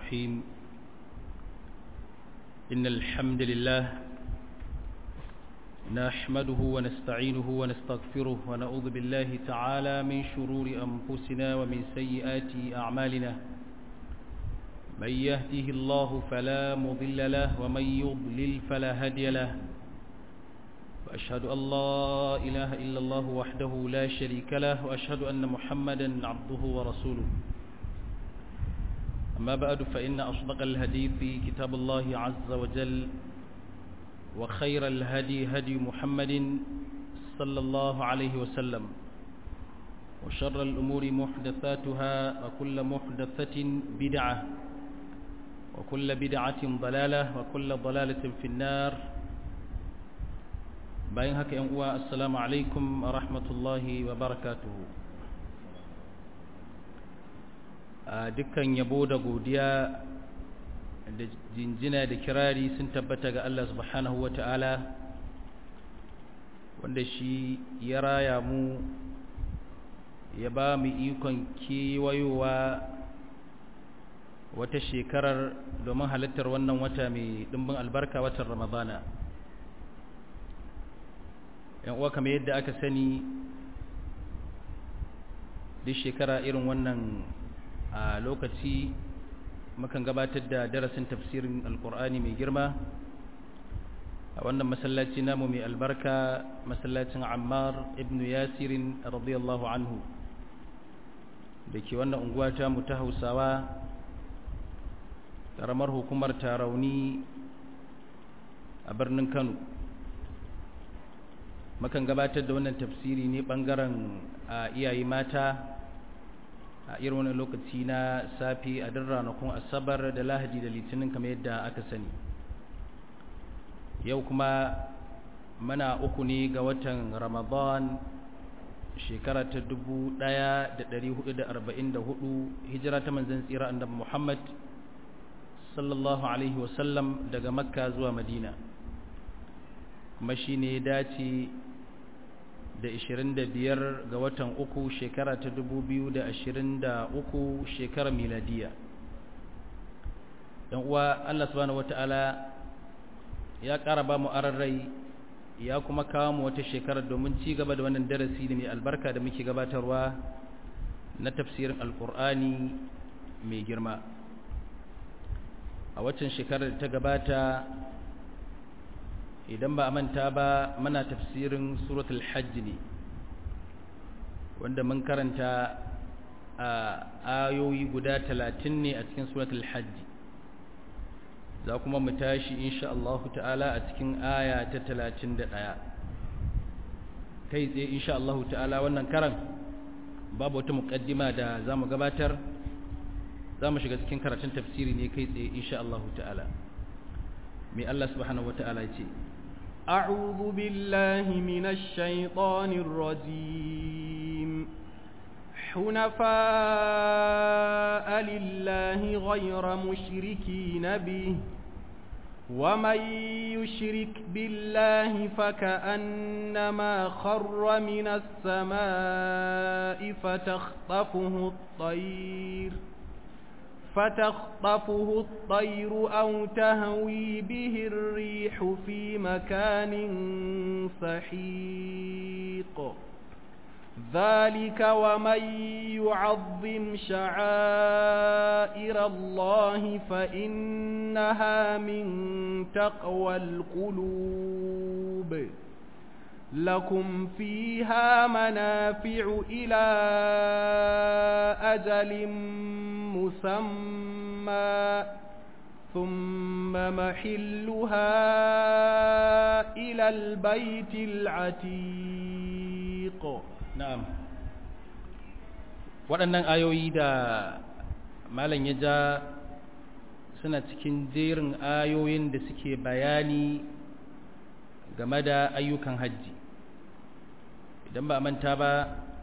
الرحيم إن الحمد لله نحمده ونستعينه ونستغفره ونعوذ بالله تعالى من شرور أنفسنا ومن سيئات أعمالنا من يهده الله فلا مضل له ومن يضلل فلا هادي له وأشهد أن لا إله إلا الله وحده لا شريك له وأشهد أن محمدا عبده ورسوله أما بعد فإن أصدق الهدي في كتاب الله عز وجل وخير الهدي هدي محمد صلى الله عليه وسلم وشر الأمور محدثاتها وكل محدثة بدعة وكل بدعة ضلالة وكل ضلالة في النار bayan haka yan uwa assalamu alaikum wa rahmatullahi wa barakatuhu a dukkan yabo da godiya da jinjina da kirari sun tabbata ga Allah subhanahu wa ta'ala wanda shi ya raya mu ya ba mu ikon kewayowa wata shekarar domin halittar wannan wata mai ɗimbin albarka watan ramadana yan uwa kamar yadda aka sani duk shekara irin wannan a lokaci mukan gabatar da darasin tafsirin alkur'ani mai girma a wannan masallaci namu mai albarka masallacin ammar ibn yasirin radiyallahu anhu da ke wannan unguwa ta mu ta hausawa ƙaramar hukumar tarauni a birnin kano makan gabatar da wannan tafsiri ne bangaren iyaye mata a irin wani lokaci na safi a duk ranakun asabar da lahadi da litinin kamar yadda aka sani yau kuma mana uku ne ga watan ramadan shekara ta 1444 hijira ta manzan tsira annabi muhammad sallallahu alaihi wasallam daga makka zuwa madina kuma shi ne dace da 25 ga watan uku shekara ta 2023 shekarar miladiya yan uwa Allah subhanahu wata'ala ya ƙara ba mu rai ya kuma kawo mu wata shekarar domin ci gaba da wannan darasi da mai albarka da muke gabatarwa na tafsirin alkur'ani mai girma a waccan shekarar da ta gabata idan ba a manta ba mana tafsirin suratul hajj ne wanda mun karanta a ayoyi guda talatin ne a cikin suratul hajj za kuma mu tashi insha Allah ta'ala a cikin aya ta talatin da ɗaya kai tsaye insha Allah ta'ala wannan karan babu wata muƙaddima da za mu gabatar za mu shiga cikin karatun tafsiri ne kai tsaye insha Allah ta'ala mai Allah subhanahu wa ta'ala ce أعوذ بالله من الشيطان الرجيم حنفاء لله غير مشركين به ومن يشرك بالله فكأنما خر من السماء فتخطفه الطير فتخطفه الطير أو تهوي به الريح في مكان سحيق ذلك ومن يعظم شعائر الله فإنها من تقوى القلوب لكم فيها منافع إلى أجل مسمى ثم محلها إلى البيت العتيق نعم waɗannan ayoyi da malam ya ja suna cikin jerin ayoyin da suke bayani game da ayyukan hajji idan ba manta ba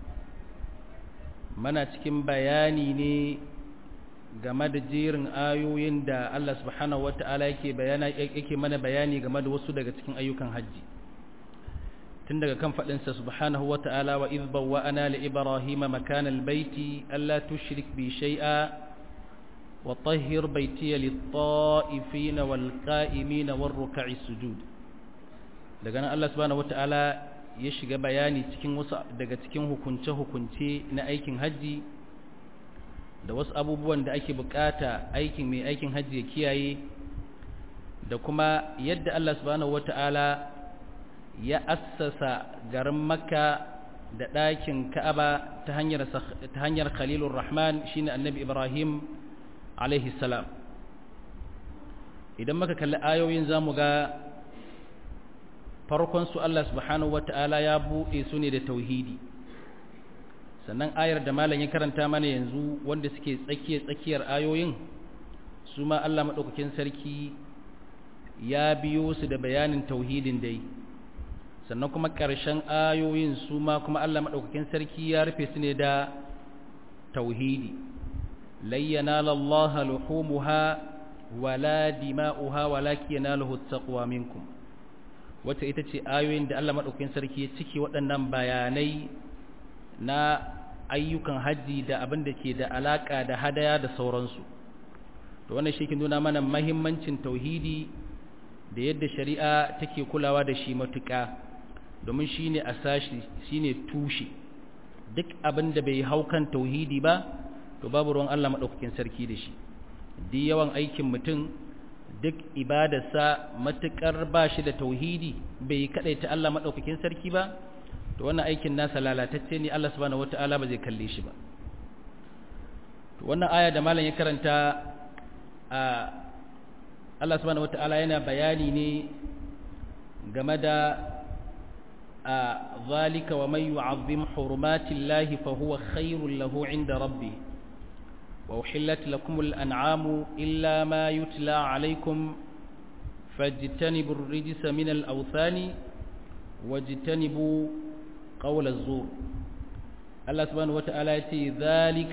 mana cikin bayani ne game da jerin ayoyin da Allah subhanahu wata'ala yake bayana yake mana bayani game da wasu daga cikin ayyukan hajji tun daga kan faɗinsa subhanahu wa ta'ala wa izba wa ana li ibrahima makana albayti alla tushrik bi shay'a وطهر بيتي للطائفين والقائمين والركع السجود daga nan Allah subhanahu wataala ya shiga bayani cikin wasu daga cikin hukunce-hukunce na aikin haji da wasu abubuwan da ake bukata aikin mai aikin haji ya kiyaye da kuma yadda Allah subhanahu wataala ya assasa garin Makka da ɗakin Ka'aba ta hanyar ta hanyar Khalilur Rahman shine Annabi Ibrahim alaihi salam idan muka kalli ayoyin zamu ga farkon su Allah subhanahu wata'ala ya buɗe su ne da tauhidi sannan ayar da malam ya karanta mana yanzu wanda suke tsakiyar tsakiyar ayoyin su ma Allah madaukakin sarki ya biyo su da bayanin tauhidin dai sannan kuma ƙarshen ayoyin su ma kuma Allah madaukakin sarki ya rufe su ne da tauhidi lan yanala Allah luhumuha wala dima'uha walakin yanaluhu at-taqwa minkum wata ita ce ayoyin da Allah maɗaukakin sarki ya cike waɗannan bayanai na ayyukan hajji da abin da ke da alaƙa da hadaya da sauransu to wannan shi ke nuna mana mahimmancin tauhidi da yadda shari'a take kulawa da shi matuƙa domin shi ne asashi shi ne tushe duk abin da bai hau kan tauhidi ba to babu ruwan Allah maɗaukakin sarki da shi duk yawan aikin mutum duk ibadarsa matuƙar ba shi da tauhidi bai kaɗaita Allah maɗaukakin sarki ba to wannan aikin nasa lalatacce ne Allah subhanahu wata'ala ba zai kalle shi ba to wannan aya da malam ya karanta a Allah subhanahu wata'ala yana bayani ne game da a zalika wa man yu'azzim hurumatillahi fa huwa khairul lahu 'inda rabbih وأحلت لكم الأنعام إلا ما يتلى عليكم فاجتنبوا الرجس من الأوثان واجتنبوا قول الزور الله سبحانه وتعالى يتي ذلك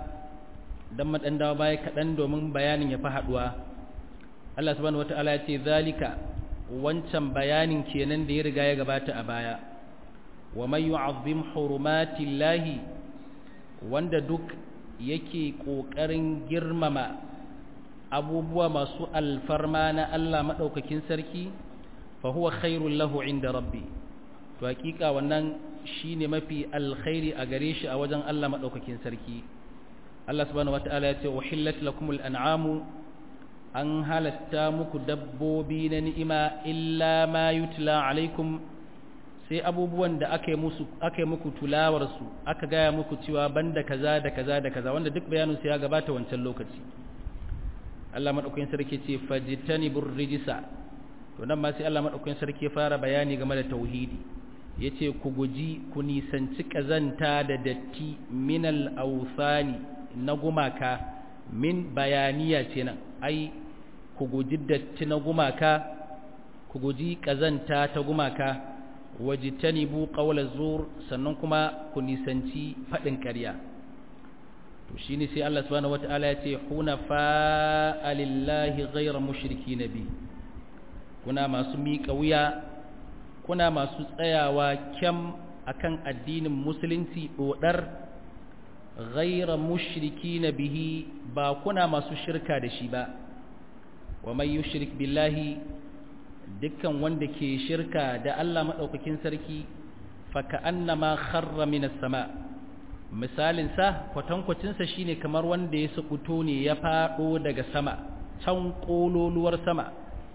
دمت أن دابايك أندو من بيان يفهدوا الله سبحانه وتعالى يتي ذلك wancan bayanin kenan da ya riga ya gabata a baya wa man yu'azzim hurumatillahi wanda duk yake ƙoƙarin girmama abubuwa masu alfarma na Allah maɗaukakin sarki fa huwa khairul lahu inda rabbi to hakika wannan shine mafi alkhairi a gare shi a wajen Allah maɗaukakin sarki Allah subhanahu wataala ya ce uhillat lakumul an'amu an halatta muku dabbobi na ni'ima illa ma yutla alaikum sai abubuwan da aka yi musu aka yi muku tulawar su aka gaya muku cewa banda kaza da kaza da kaza wanda duk bayanin su ya gabata wancan lokaci Allah madaukakin sarki ce fajtanibur rijsa to nan ma sai Allah madaukakin sarki ya fara bayani game da tauhidi yace ku guji ku nisanci kazanta da datti minal awsani na gumaka min bayaniya ce nan ai ku guji datti na gumaka ku guji kazanta ta gumaka wajitanibu qawla zur sannan kuma ku nisanci fadin ƙarya to shine sai Allah subhanahu wataala ya ce hunafa lillahi ghayra mushriki nabi kuna masu miƙa wuya kuna masu tsayawa kyam akan addinin musulunci dodar ghayra mushriki bihi ba kuna masu shirka da shi ba wa may yushrik billahi dukkan wanda ke shirka da Allah maɗaukakin sarki faka annama kharra minas sama misalin sa kwatankwacin sa shine kamar wanda ya sukuto ne ya fado daga sama can kololuwar sama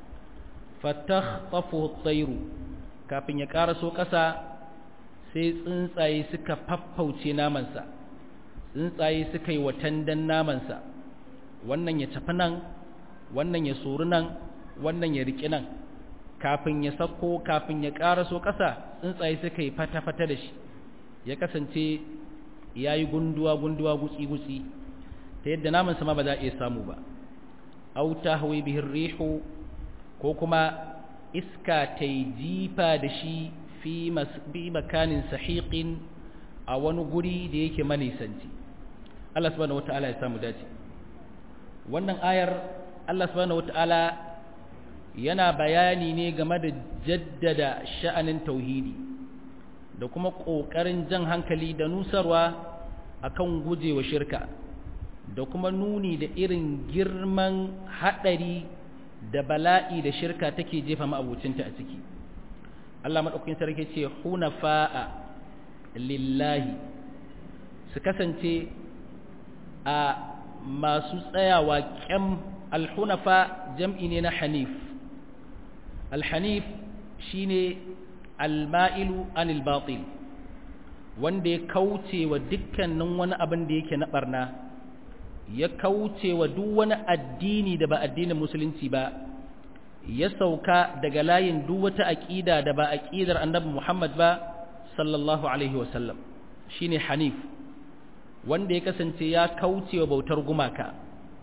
fatakhtafu at-tayru kafin ya karaso ƙasa sai tsuntsaye suka faffauce namansa tsuntsaye suka yi watandan namansa wannan ya tafi nan wannan ya sori nan wannan ya riƙi nan kafin ya sako kafin ya ƙaraso ƙasa tsuntsaye suka yi fata-fata da shi ya kasance ya yi gunduwa-gunduwa gutsi-gutsi ta yadda naman sama ba za a iya samu ba auta hawi bihin rihu ko kuma iska ta yi jifa da shi fi makanin sahiƙin a wani guri da yake manisanci Allah subhanahu wata'ala ya samu dace wannan ayar Allah subhanahu wata'ala yana bayani ne game da jaddada sha'anin tauhidi da kuma ƙoƙarin jan hankali da nusarwa akan gujewa shirka da kuma nuni da irin girman haɗari da bala'i da shirka take jefa ma'abucinta a ciki Allah maɗaukakin sarki ce hunafa'a lillahi su kasance a masu tsayawa kyam alhunafa jam'i ne na hanif alhanif shine alma'ilu anil batil wanda ya kauce wa dukkanin wani abin da yake na barna ya kauce wa duk wani addini da ba addinin musulunci ba ya sauka daga layin duk wata aqida da ba aqidar annabi Muhammad ba sallallahu alaihi wasallam shine hanif wanda ya kasance ya kauce wa bautar gumaka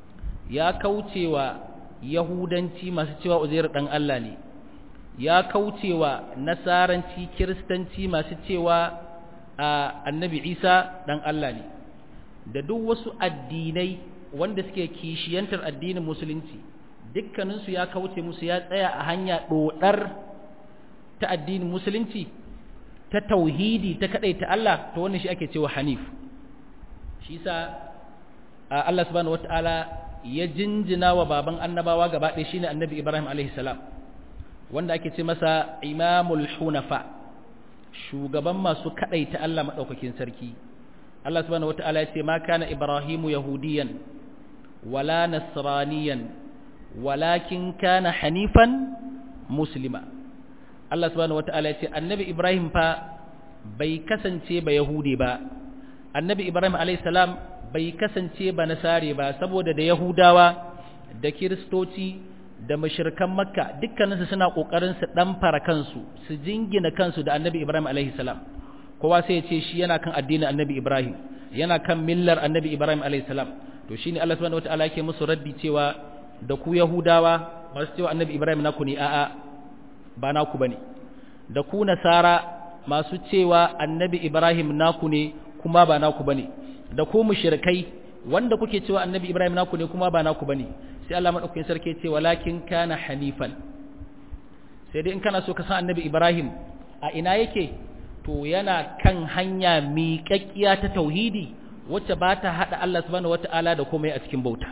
ya kauce wa yahudanci masu cewa uzair dan Allah ne ya kauce wa nasaranci kiristanci masu cewa annabi Isa dan Allah ne da duk wasu addinai wanda suke kishiyantar addinin musulunci dukkaninsu ya kauce musu ya tsaya a hanya dodar ta addinin musulunci ta tauhidi ta kadai ta Allah to wannan shi ake cewa hanif shi sa Allah subhanahu wataala ya jinjina wa baban annabawa gaba ɗaya shine annabi Ibrahim alaihi salam wanda ake ce masa imamul hunafa shugaban masu kadai ta Allah madaukakin sarki Allah subhanahu wataala ya ce ma kana ibrahimu yahudiyan wala nasraniyan walakin kana hanifan muslima Allah subhanahu wataala ya ce annabi Ibrahim fa bai kasance ba yahudi ba annabi Ibrahim alayhi salam bai kasance ba nasare ba saboda da yahudawa da kiristoci da mashirkan makka dukkaninsu suna kokarin su dan fara kansu su jingina kansu da annabi Ibrahim alayhi salam kowa sai ya ce shi yana kan addinin annabi Ibrahim yana kan millar annabi Ibrahim alayhi salam to shine Allah subhanahu wataala yake musu raddi cewa da ku yahudawa masu cewa annabi Ibrahim naku ne a'a ba naku bane da ku nasara masu cewa annabi Ibrahim naku ne kuma ba naku bane da ku mushrikai wanda kuke cewa annabi Ibrahim naku ne kuma ba naku bane sai Allah madaukakin sarki ce walakin kana hanifan sai dai in kana so ka san annabi Ibrahim a ina yake to yana kan hanya miƙaƙƙiya ta tauhidi wacce ba ta haɗa Allah subhanahu wata'ala da komai a cikin bauta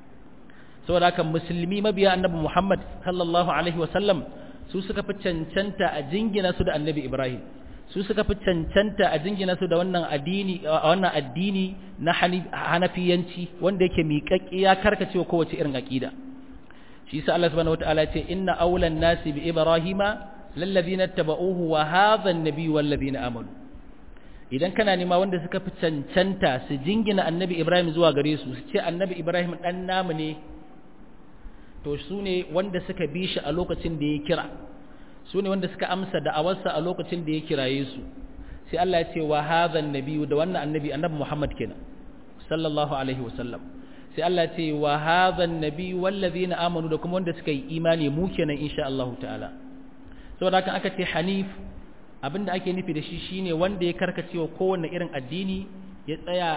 saboda haka musulmi mabiya annabi Muhammad sallallahu alaihi wasallam su suka fi cancanta a jingina su da annabi Ibrahim su suka fi cancanta a jingina su da wannan addini wannan addini na hanafiyanci wanda yake miƙaƙƙi ya karkacewa kowace irin aqida shi yasa Allah subhanahu wataala ya ce inna awlan nasi bi ibrahima lallazina tabauhu wa hadha an-nabi wal ladina amanu idan kana nema wanda suka fi cancanta su jingina annabi Ibrahim zuwa gare su su ce annabi Ibrahim dan namu ne to su ne wanda suka bi shi a lokacin da ya kira su ne wanda suka amsa da'awarsa a lokacin da ya kiraye su sai Allah ya ce wa hadha nabiyyu da wannan annabi annabi Muhammad kenan sallallahu alaihi wasallam sai Allah ya ce wa hadha nabiyyu wallazina amanu da kuma wanda suka yi imani mu kenan insha Allah ta'ala saboda haka aka ce hanif abinda ake nufi da shi shine wanda ya karkacewa kowanne irin addini ya tsaya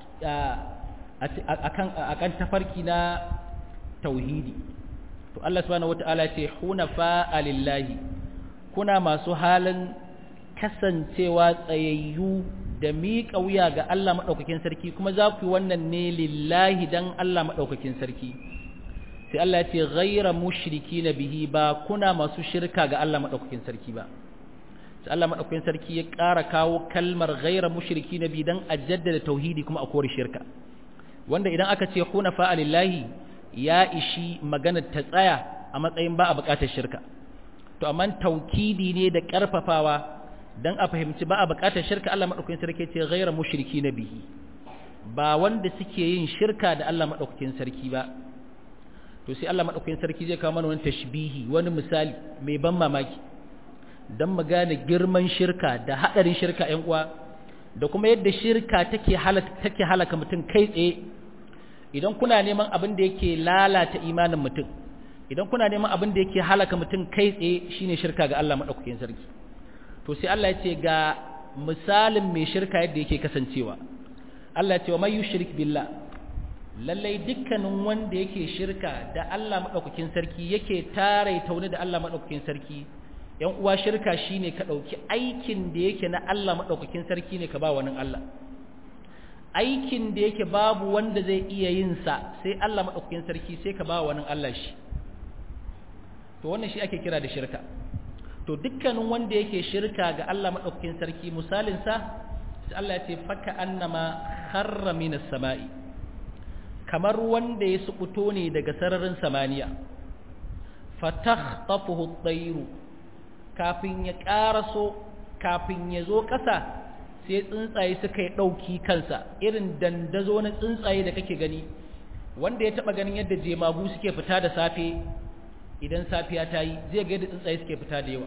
akan akan tafarki na tauhidi to Allah subhanahu wataala ce hunafa lillahi kuna masu halin kasancewa tsayayyu da miƙa wuya ga Allah madaukakin sarki kuma za ku yi wannan ne lillahi dan Allah madaukakin sarki sai Allah ya ce ghaira mushrikina bihi ba kuna masu shirka ga Allah madaukakin sarki ba sai Allah madaukakin sarki ya ƙara kawo kalmar ghaira mushrikina bi dan a jaddada tauhidi kuma a kore shirka wanda idan aka ce hunafa lillahi ya ishi maganar ta tsaya a matsayin ba a buƙatar shirka to amma taukidi ne da ƙarfafawa dan a fahimci ba a buƙatar shirka Allah madaukakin sarki ce ghayra mushriki bihi ba wanda suke yin shirka da Allah madaukakin sarki ba to sai Allah madaukakin sarki zai kawo mana wani tashbihi wani misali mai ban mamaki dan mu gane girman shirka da hadarin shirka ƴan uwa da kuma yadda shirka take halaka take halaka mutum kai tsaye idan kuna neman abin da yake lalata imanin mutum idan kuna neman abin da yake halaka mutum kai tsaye shine shirka ga Allah madaukakin sarki to sai Allah ya ce ga misalin mai shirka yadda yake kasancewa Allah ya ce wa may yushrik billah lallai dukkanin wanda yake shirka da Allah madaukakin sarki yake tare tauni da Allah madaukakin sarki yan uwa shirka shine ka dauki aikin da yake na Allah madaukakin sarki ne ka ba wani Allah aikin da yake babu wanda zai iya yin sa sai Allah madaukakin sarki sai ka ba wani Allah shi to wannan shi ake kira da shirka to dukkanin wanda yake shirka ga Allah madaukakin sarki misalin sa sai Allah ya ce faka annama kharra minas sama'i kamar wanda ya sukuto ne daga sararin samaniya fatakhtafuhu at-tayru kafin ya karaso kafin ya zo ƙasa sai tsuntsaye suka yi ɗauki kansa irin dandazo na tsuntsaye da kake gani wanda ya taɓa ganin yadda jemagu suke fita da safe idan safiya ta yi zai ga yadda tsuntsaye suke fita da yawa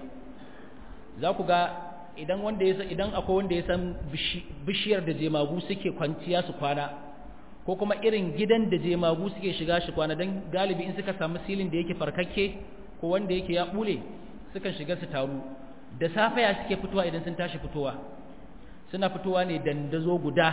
za ku ga idan wanda ya san idan akwai wanda ya san bishiyar da jemagu suke kwanciya su kwana ko kuma irin gidan da jemagu suke shiga shi kwana don galibi in suka samu silin da yake farkakke ko wanda yake ya bule sukan shiga su taru da safe ya suke fitowa idan sun tashi fitowa suna fitowa ne dandazo guda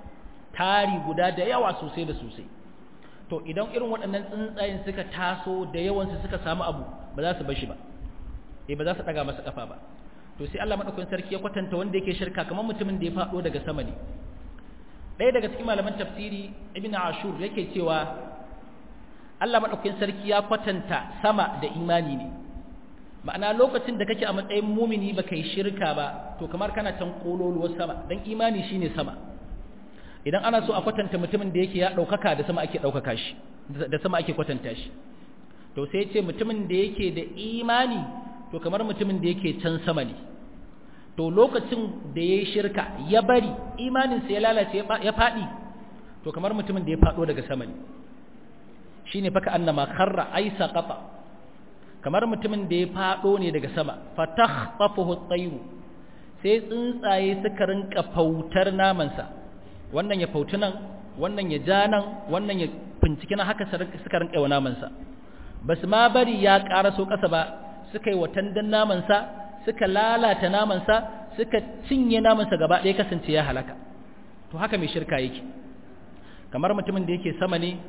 tari guda da yawa sosai da sosai to idan irin waɗannan tsuntsayen suka taso da yawansu suka samu abu ba za su bar shi ba eh ba za su daga masa kafa ba to sai Allah madaukakin sarki ya kwatanta wanda yake shirka kamar mutumin da ya fado daga sama ne ɗaya daga cikin malaman tafsiri ibn ashur yake cewa Allah madaukakin sarki ya kwatanta sama da imani ne ma'ana lokacin da kake a matsayin mumini baka yi shirka ba to kamar kana can kololuwar sama dan imani shine sama idan ana so a kwatanta mutumin da yake ya daukaka da sama ake daukaka shi da sama ake kwatanta shi to sai ce mutumin da yake da imani to kamar mutumin da yake can sama ne to lokacin da yayi shirka ya bari imanin sa ya lalace ya fadi to kamar mutumin da ya fado daga sama ne shine faka annama kharra ay saqata kamar mutumin da ya fado ne daga sama fatakhtafuhu at-tayru sai tsuntsaye suka rinka fautar namansa wannan ya fauti nan wannan ya ja nan wannan ya finciki na haka suka rinka yawa namansa basu ma bari ya karaso kasa ba suka yi watandan namansa suka lalata namansa suka cinye namansa gaba ɗaya kasance ya halaka to haka mai shirka yake kamar mutumin da yake sama ne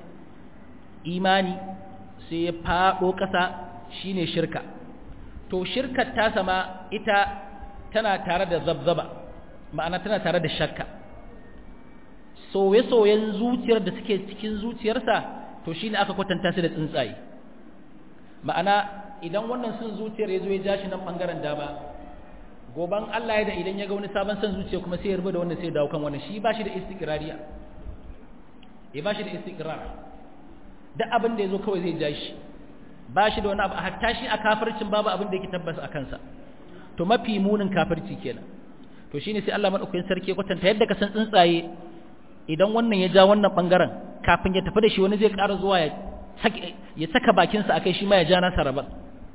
imani sai ya faɗo ƙasa shine shirka to shirkar ta sama ita tana tare da zabzaba ma'ana tana tare da shakka soye-soyen zuciyar da suke cikin zuciyarsa to shine aka kwatanta su da tsuntsaye ma'ana idan wannan sun zuciyar ya zo ya ja shi nan bangaren dama goban Allah ya da idan ya ga wani sabon son zuciya kuma sai ya rubuta wannan sai ya dawo kan wannan shi ba shi da istiqrariya ya ba shi da istiqrar duk abin da ya zo kawai zai ja shi ba shi da wani abu hatta shi a kafircin babu abin da yake tabbas a kansa to mafi munin kafirci kenan to shine sai Allah madaukakin sarki ya kwatanta yadda ka san tsuntsaye idan wannan ya ja wannan bangaren kafin ya tafi da shi wani zai ƙara zuwa ya ya saka bakinsa akai shi ma ya ja nasa rabar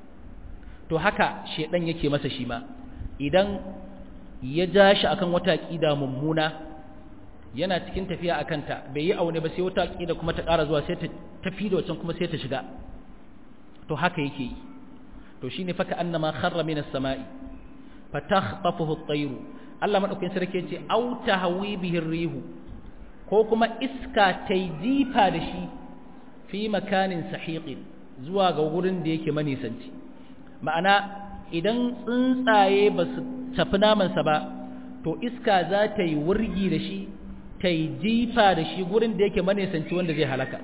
to haka shedan yake masa shi ma idan ya ja shi akan wata aqida mummuna yana cikin tafiya akan ta bai yi aune ba sai wata aqida kuma ta ƙara zuwa sai ta tafi da wancan kuma sai ta shiga to haka yake yi to shine faka annama kharra minas sama'i fatakhtafuhu at-tayr Allah madaukakin sarki yace au tahwi bihi rihu ko kuma iska ta jifa da shi fi makanin sahiqin zuwa ga gurin da yake manisanci ma'ana idan tsuntsaye ba su tafi namansa ba to iska za ta yi wurgi da shi ta yi jifa da shi gurin da yake manisanci wanda zai halaka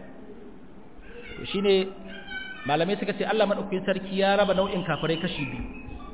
to shine malamai suka ce Allah madaukakin sarki ya raba nau'in kafirai kashi biyu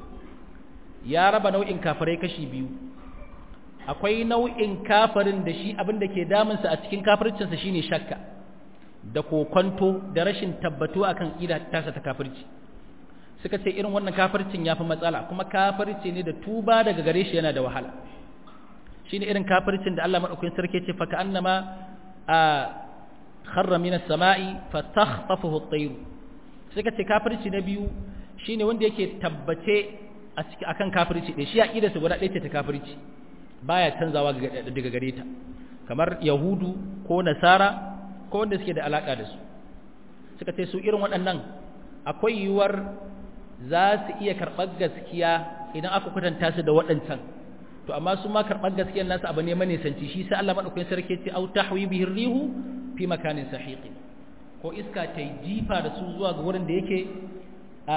ya raba nau'in kafirai kashi biyu akwai nau'in kafirin da shi abin da ke damunsa a cikin kafircinsa shine shakka da kokonto da rashin tabbatu akan ida tasa ta kafirci suka ce irin wannan kafircin yafi matsala kuma kafirci ne da tuba daga gare shi yana da wahala shine irin kafircin da Allah madaukakin sarki ce fa annama a kharra minas sama'i fatakhtafuhu at-tayr suka ce kafirci na biyu shine wanda yake tabbace a cikin akan kafirci ɗaya shi aqida su guda ɗaya ce ta kafirci baya canzawa daga gare ta kamar yahudu ko nasara ko wanda suke da alaka da su suka ce su irin waɗannan akwai yiwuwar za su iya karɓar gaskiya idan aka kwatanta su da waɗancan to amma su ma karɓar gaskiyar nasu abu ne manisanci shi sai Allah madaukakin sarki ce au tahwi bihi rihu fi makanin sahiqi ko iska ta jifa da su zuwa ga wurin da yake a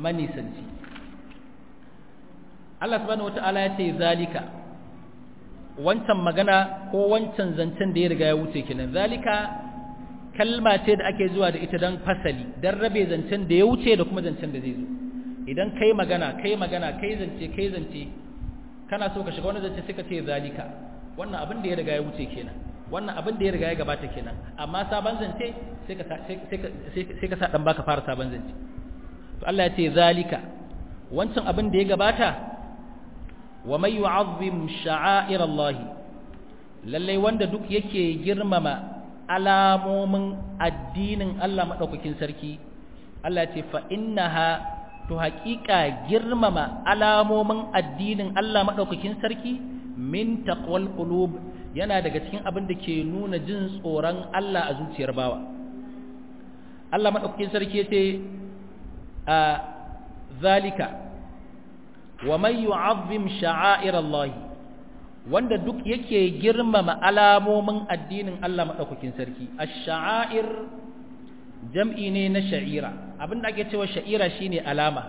manisanci Allah subhanahu wataala ya ce zalika wancan magana ko wancan zancen da ya riga ya wuce kenan zalika kalma ce da ake zuwa da ita don fasali don rabe zancen da ya wuce da kuma zancen da zai zo idan kai magana kai magana kai zance kai zance kana so ka shiga wani zance sai ka ce zalika wannan abin da ya riga ya wuce kenan wannan abin da ya riga ya gabata kenan amma sabon zance sai ka sai ka sa dan baka fara sabon zance to Allah ya ce zalika wancan abin da ya gabata wa may yu'azzim sha'air Allah lalle wanda duk yake girmama alamomin addinin Allah madaukakin sarki Allah ya ce fa innaha to haƙiƙa girmama alamomin addinin Allah madaukakin sarki min taqwal qulub yana daga cikin abin da ke nuna jin tsoron Allah a zuciyar bawa Allah madaukakin sarki yace a zalika wa man yu'azzim sha'air Allah wanda duk yake girmama alamomin addinin Allah madaukakin sarki ash-sha'air jam'i ne na sha'ira abinda ake cewa sha'ira shine alama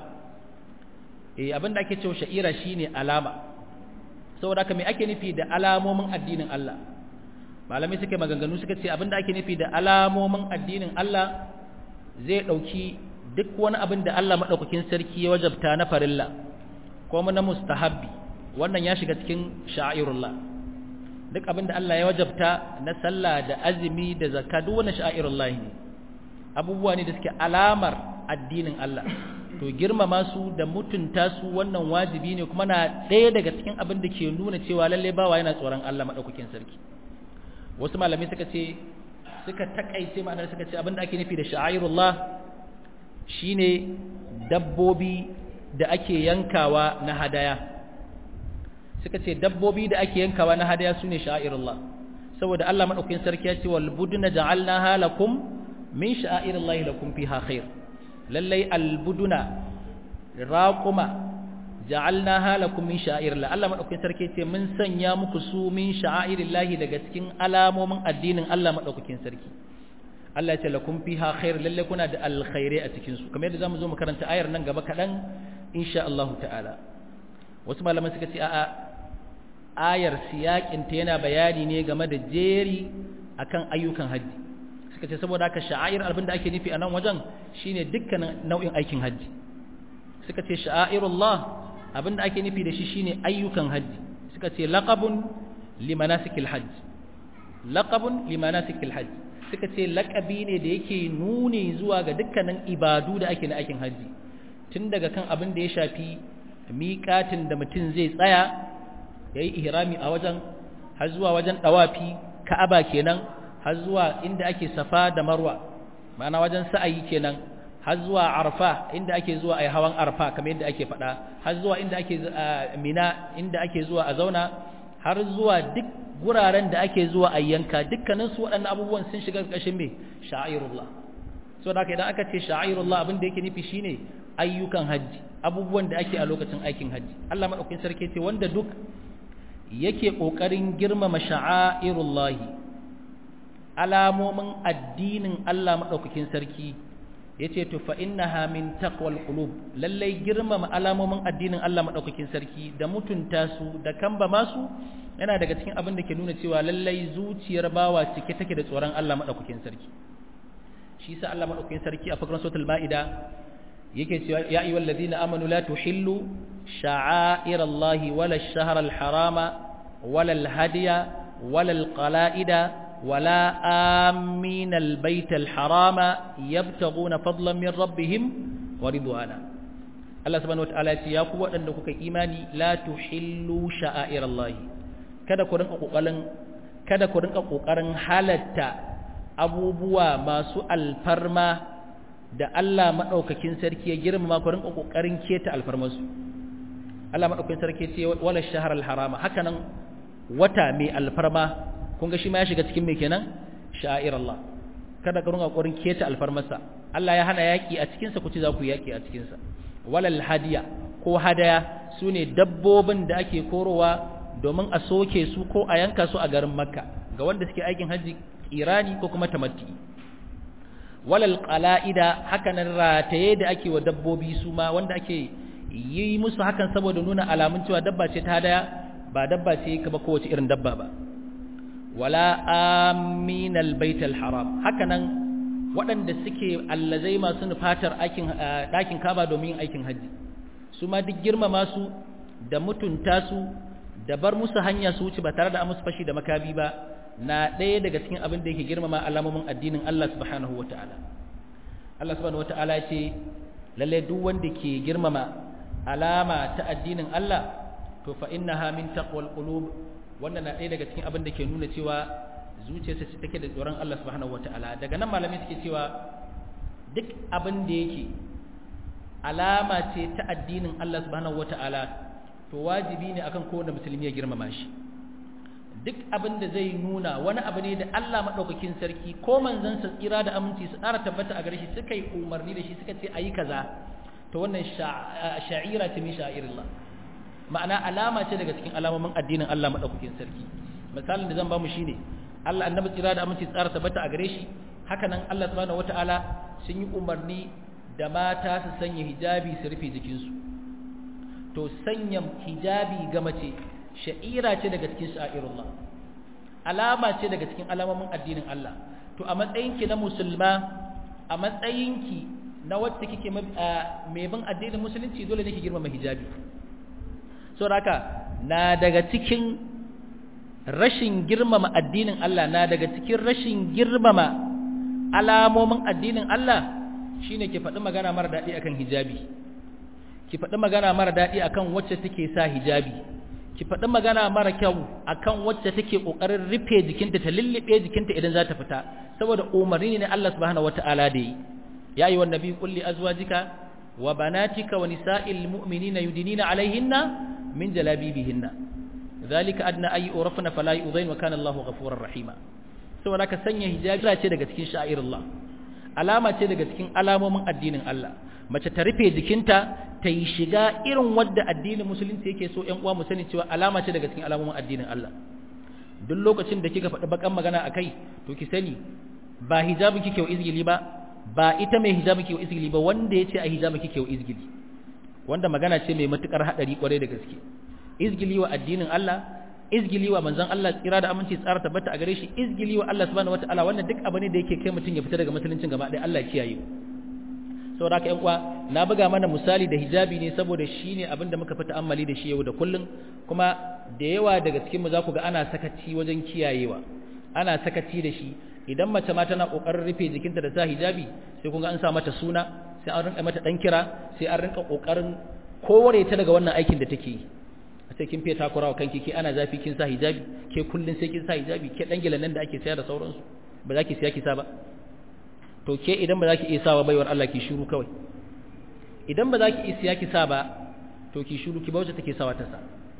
eh abinda ake cewa sha'ira shine alama saboda haka me ake nufi da alamomin addinin Allah malamai suke maganganu suka ce abinda ake nufi da alamomin addinin Allah zai dauki duk wani abin da Allah madaukakin sarki ya wajabta na farilla ko na mustahabbi wannan ya shiga cikin sha'irullah duk abin da Allah ya wajabta na sallah da azumi da zakka duk wannan sha'irullah ne abubuwa ne da suke alamar addinin Allah to girmama su da mutunta su wannan wajibi ne kuma na ɗaya daga cikin abin da ke nuna cewa lalle bawa yana tsoron Allah madaukakin sarki wasu malamai suka ce suka takaice ma'anar suka ce abin da ake nufi da sha'airullah shine dabbobi da ake yankawa na hadaya suka ce dabbobi da ake yankawa na hadaya sune sha'airullah saboda Allah madaukakin sarki ya ce wal buduna ja'alnaha lakum min sha'airillahi lakum fiha khair lallai albuduna raquma ja'alnaha lakum min sha'irillah Allah madaukakin sarki ce mun sanya muku su min sha'airillahi daga cikin alamomin addinin Allah madaukakin sarki Allah ya ce lakum fiha khair lallai kuna da alkhairi a cikin su kamar yadda zamu zo mu karanta ayar nan gaba kadan insha Allah ta'ala wasu malaman suka ce a'a ayar siyakin ta yana bayani ne game da jeri akan ayyukan haji suka ce saboda haka sha'air abinda ake nufi a nan wajen shine dukkanin nau'in aikin hajji suka ce sha'airullah abinda ake nufi da shi shine ayyukan hajji suka ce laqabun limanasikil hajj laqabun limanasikil hajj suka ce laqabi ne da yake nuni zuwa ga dukkanin ibadu da ake na aikin hajji tun daga kan abin da ya shafi miƙatin da mutum zai tsaya yayi ihrami a wajen har zuwa wajen dawafi ka'aba kenan har zuwa inda ake safa da marwa ma'ana wajen sa'ayi kenan har zuwa arfa inda ake zuwa ai hawan arfa kamar yadda ake faɗa har zuwa inda ake mina inda ake zuwa a zauna har zuwa duk guraren da ake zuwa a yanka dukkanin su waɗannan abubuwan sun shiga ƙarshen me sha'airullah so da idan aka ce sha'airullah abin da yake nufi shine ayyukan hajji abubuwan da ake a lokacin aikin hajji Allah madaukakin sarki ce wanda duk yake kokarin girmama sha'airullahi alamomin addinin Allah maɗaukakin sarki ya ce tufa innaha min taqwal qulub lallai girmama alamomin addinin Allah maɗaukakin sarki da mutunta su da kamba masu yana daga cikin abin da ke nuna cewa lallai zuciyar bawa cike take da tsoron Allah maɗaukakin sarki shi sa Allah maɗaukakin sarki a fakran suratul ma'ida yake cewa ya ayyuhal ladina amanu la tuhillu sha'airallahi wala ash-shahra al-harama wala al-hadiya wala al-qala'ida ولا آمين البيت الحرام يبتغون فضلا من ربهم ورضوانا الله سبحانه وتعالى ya ku waɗanda kuka imani la tuhillu sha'airallahi kada ku rinka kokarin kada ku rinka kokarin halatta abubuwa masu alfarma da Allah madaukakin sarki ya girmama ku rinka kokarin keta alfarmasu Allah madaukakin sarki ce wala shahrul harama hakanan wata mai alfarma kun ga shi ma ya shiga cikin mai kenan sha'ir Allah kada ka runga kokarin keta alfarmarsa Allah ya hana yaki a cikin sa ku ci za ku yaki a cikin sa walal hadiya ko hadaya sune dabbobin da ake korowa domin a soke su ko a yanka su a garin Makka ga wanda suke aikin haji irani ko kuma tamatti walal qala'ida hakanan rataye da ake wa dabbobi su ma wanda ake yi musu hakan saboda nuna alamun cewa dabba ce ta hadaya ba dabba ce ka ba kowace irin dabba ba wala aminal baitul haram hakanan waɗanda suke allazai masu nufatar ɗakin kaba domin yin aikin hajji su ma duk girmama su da mutunta su da bar musu hanya su wuce ba tare da musu fashi da makabi ba na ɗaya daga cikin abin da yake girmama alamomin addinin Allah subhanahu wata'ala Allah subhanahu wata'ala ce lalle duk wanda ke girmama alama ta addinin Allah to fa innaha min taqwal qulub wannan na ɗaya daga cikin abin da ke nuna cewa zuciyarsa ce take da tsoron Allah subhanahu wata'ala daga nan malamai suke cewa duk abin da yake alama ce ta addinin Allah subhanahu wata'ala to wajibi ne akan kowane musulmi ya girmama shi duk abin da zai nuna wani abu ne da Allah madaukakin sarki ko manzansa tsira da aminci su ƙara tabbata a gare shi suka yi umarni da shi suka ce ayi kaza to wannan sha'ira ce min sha'irillah ma'ana alama ce daga cikin alamomin addinin Allah madaukakin sarki misalin da zan ba mu shine Allah annabi tsira da aminci tsara tabbata a gare shi haka nan Allah subhanahu wataala sun yi umarni da mata su sanya hijabi su rufe jikinsu to sanya hijabi ga mace sha'ira ce daga cikin sha'irullah alama ce daga cikin alamomin addinin Allah to a matsayinki na musulma a matsayinki na wacce kike mai bin addinin musulunci dole ne ki girmama hijabi saboda haka na daga cikin rashin girmama addinin Allah na daga cikin rashin girmama alamomin addinin Allah shine ki faɗi magana mara daɗi akan hijabi ki faɗi magana mara daɗi akan wacce take sa hijabi ki faɗi magana mara kyau akan wacce take ƙoƙarin rufe jikinta ta lullube jikinta idan za ta fita saboda umarni ne Allah subhanahu wata'ala da yi ya yi wa nabi kulli azwajika wa banatika wa nisa'il mu'minina yudinina alaihinna min jalabibihinna zalika adna ay urafna fala yudain wa kana Allahu ghafurur rahima saboda ka sanya hijabi ce daga cikin sha'irullah alama ce daga cikin alamomin addinin Allah mace ta rufe jikinta ta yi shiga irin wadda addinin musulunci yake so ƴan uwa mu sani cewa alama ce daga cikin alamomin addinin Allah duk lokacin da kika faɗi bakan magana akai to ki sani ba hijabi kike wa izgili ba ba ita mai hijabi kike wa izgili ba wanda yace a hijabi kike wa izgili wanda magana ce mai matukar hadari kwarai da gaske izgili wa addinin Allah izgili wa manzon Allah tsira da aminci tsara tabbata a gare shi izgili wa Allah subhanahu wataala wannan duk abu ne da yake kai mutun ya fita daga musuluncin gaba ɗaya Allah ya kiyaye saboda haka ƴan uwa na buga mana misali da hijabi ne saboda shine abin da muka fi ta'ammali da shi yau da kullun kuma da yawa daga cikin mu za ku ga ana sakaci wajen kiyayewa ana sakaci da shi idan mace ma tana kokarin rufe jikinta da sa hijabi sai kun ga an sa mata suna sai an rinka mata dan kira sai an rinka kokarin kore ta daga wannan aikin da take yi sai kin fiye takura wa kanki ke ana zafi kin sa hijabi ke kullun sai kin sa hijabi ke dan gilan nan da ake saya da sauransu ba za ki siya ki sa ba to ke idan ba za ki iya sa ba baiwar Allah ki shiru kawai idan ba za ki iya siya ki sa ba to ki shiru ki bauta take sawa ta sa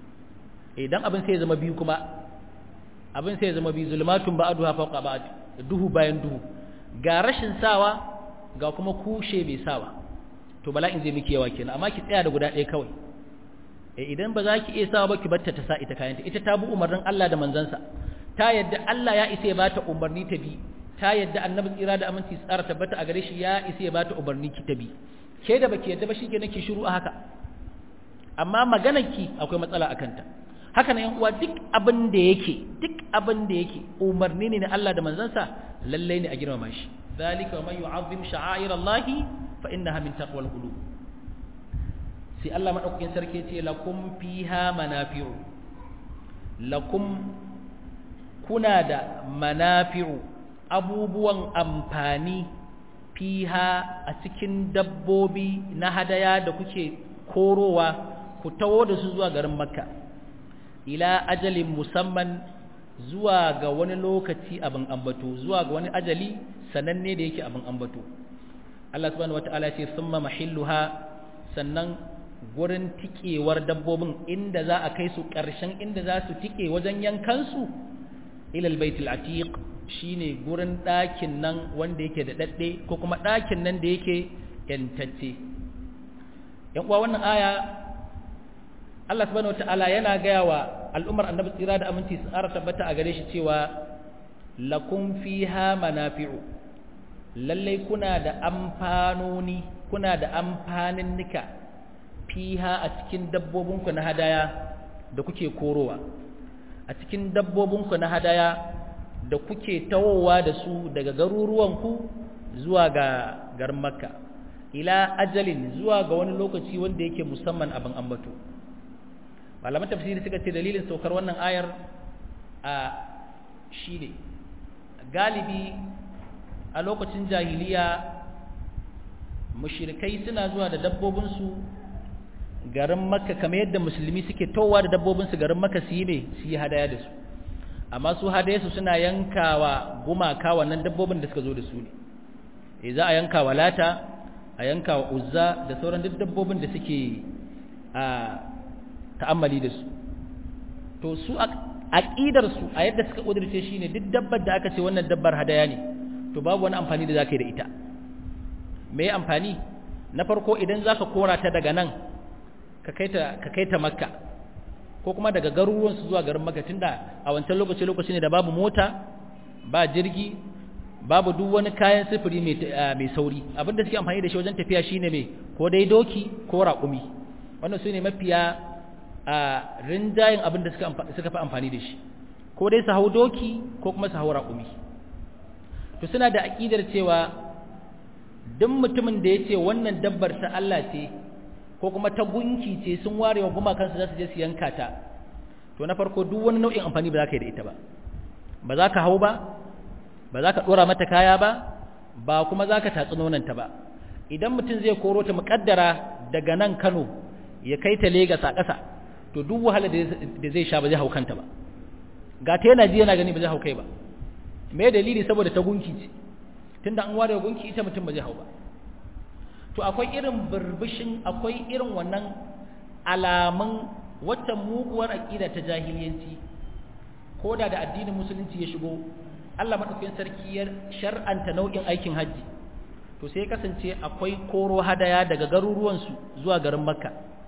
idan abin sai ya zama biyu kuma abin sai ya zama biyu zulmatun ba'duha fawqa ba'd duhu bayan duhu ga rashin sawa ga kuma kushe bai sawa to bala'in zai miki yawa kenan amma ki tsaya da guda ɗaya kawai idan ba za ki iya sawa ba ki batta ta sa ita kayanta ita ta bi umarnin Allah da manzansa ta yadda Allah ya isa ya bata umarni ta bi ta yadda annabi tsira da aminci tsara tabbata a gare shi ya isa ya bata umarni ki ta bi ke da baki yadda ba shi kenan ki shiru a haka amma maganar ki akwai matsala akan ta haka nan yan uwa duk abin da yake duk abin da yake umarni ne na Allah da manzansa lalle ne a girmama shi zalika man yu'azzim sha'airallahi fa innaha min taqwal qulub sai Allah maɗaukakin sarki ce lakum fiha manafi'u lakum kuna da manafi'u abubuwan amfani fiha a cikin dabbobi na hadaya da kuke korowa ku tawo da su zuwa garin makka ila ajalin musamman zuwa ga wani lokaci abin ambato zuwa ga wani ajali sananne da yake abin ambato Allah subhanahu wataala ce summa mahilluha sannan gurin tikewar dabbobin inda za a kai su ƙarshen inda za su tike wajen yankansu ilal baitul atiq shine gurin ɗakin nan wanda yake da dadde ko kuma ɗakin nan da yake yantacce yan uwa wannan aya Allah subhanahu wataala yana gaya wa al'ummar annabi tsira da aminci su tsara tabbata a gare shi cewa lakum fiha manafi'u lallai kuna da amfanoni kuna da amfanin nika fiha a cikin dabbobinku na hadaya da kuke korowa a cikin dabbobinku na hadaya da kuke tawowa da su daga garuruwanku zuwa ga garin makka ila ajalin zuwa ga wani lokaci wanda yake musamman abin ambato malaman tafsiri suka ce dalilin saukar wannan ayar a shi ne galibi a lokacin jahiliya mushirikai suna zuwa da dabbobinsu garin makka kamar yadda musulmi suke towa da dabbobinsu garin makka su yi ne su yi hadaya da su amma su hadaya su suna yankawa gumaka wannan dabbobin da suka zo da su ne e za a yanka wa lata a yanka wa uzza da sauran duk dabbobin da suke a ta'ammali da su to su aqidar su a yadda suka kudirce shine duk dabbar da aka ce wannan dabbar hadaya ne to babu wani amfani da zaka yi da ita me amfani na farko idan zaka kora ta daga nan ka kaita ka kaita makka ko kuma daga garuruwan su zuwa garin makka tunda a wancan lokaci lokaci ne da babu mota ba jirgi babu duk wani kayan sifiri mai mai sauri abinda suke amfani da shi wajen tafiya shine me ko dai doki ko raƙumi wannan su ne mafiya a rinjayen abin da suka fi amfani da shi ko dai su hau doki ko kuma su hau raƙumi to suna da aƙidar cewa duk mutumin da ya ce wannan dabbar ta Allah ce ko kuma ta gunki ce sun ware wa gumakansu za su je su yanka ta to na farko duk wani nau'in amfani ba za ka yi da ita ba ba za ka hau ba ba za ka ɗora mata kaya ba ba kuma za ka tatsi nonanta ba idan mutum zai koro ta muƙaddara daga nan Kano ya kai ta Legas a ƙasa to duk wahala da zai sha ba zai hau kanta ba ga ta yana ji yana gani ba zai hau kai ba me dalili saboda ta gunki ce tunda an ware gunki ita mutum ba zai hau ba to akwai irin burbushin akwai irin wannan alamun wata muguwar aqida ta jahiliyanci ko da da addinin musulunci ya shigo Allah madaukakin sarki ya shar'anta nau'in aikin haji to sai kasance akwai koro hadaya daga garuruwan su zuwa garin Makka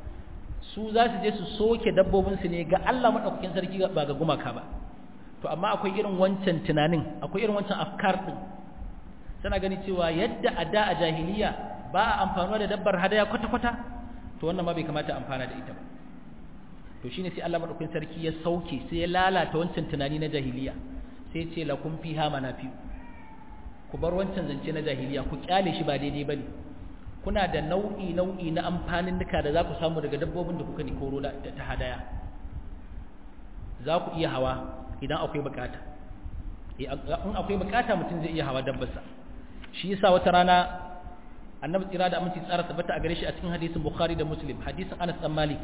su za su je su soke dabbobinsu ne ga Allah maɗaukakin sarki ba ga gumaka ba to amma akwai irin wancan tunanin akwai irin wancan afkar ɗin tana gani cewa yadda a da a jahiliya ba a amfanuwa da dabbar hadaya kwata-kwata to wannan ma bai kamata amfana da ita ba to shine sai Allah maɗaukakin sarki ya sauke sai ya lalata wancan tunani na jahiliya sai ce lakum fiha manafi ku bar wancan zance na jahiliya ku kyale shi ba daidai bane kuna da nau'i nau'i na amfanin duka da za ku samu daga dabbobin da kuka ni koro da ta hadaya za ku iya hawa idan akwai bukata in akwai bukata mutum zai iya hawa dabbarsa shi yasa wata rana annabi tsira da aminci tsara tabbata a gare shi a cikin hadisin bukhari da muslim hadisin anas dan malik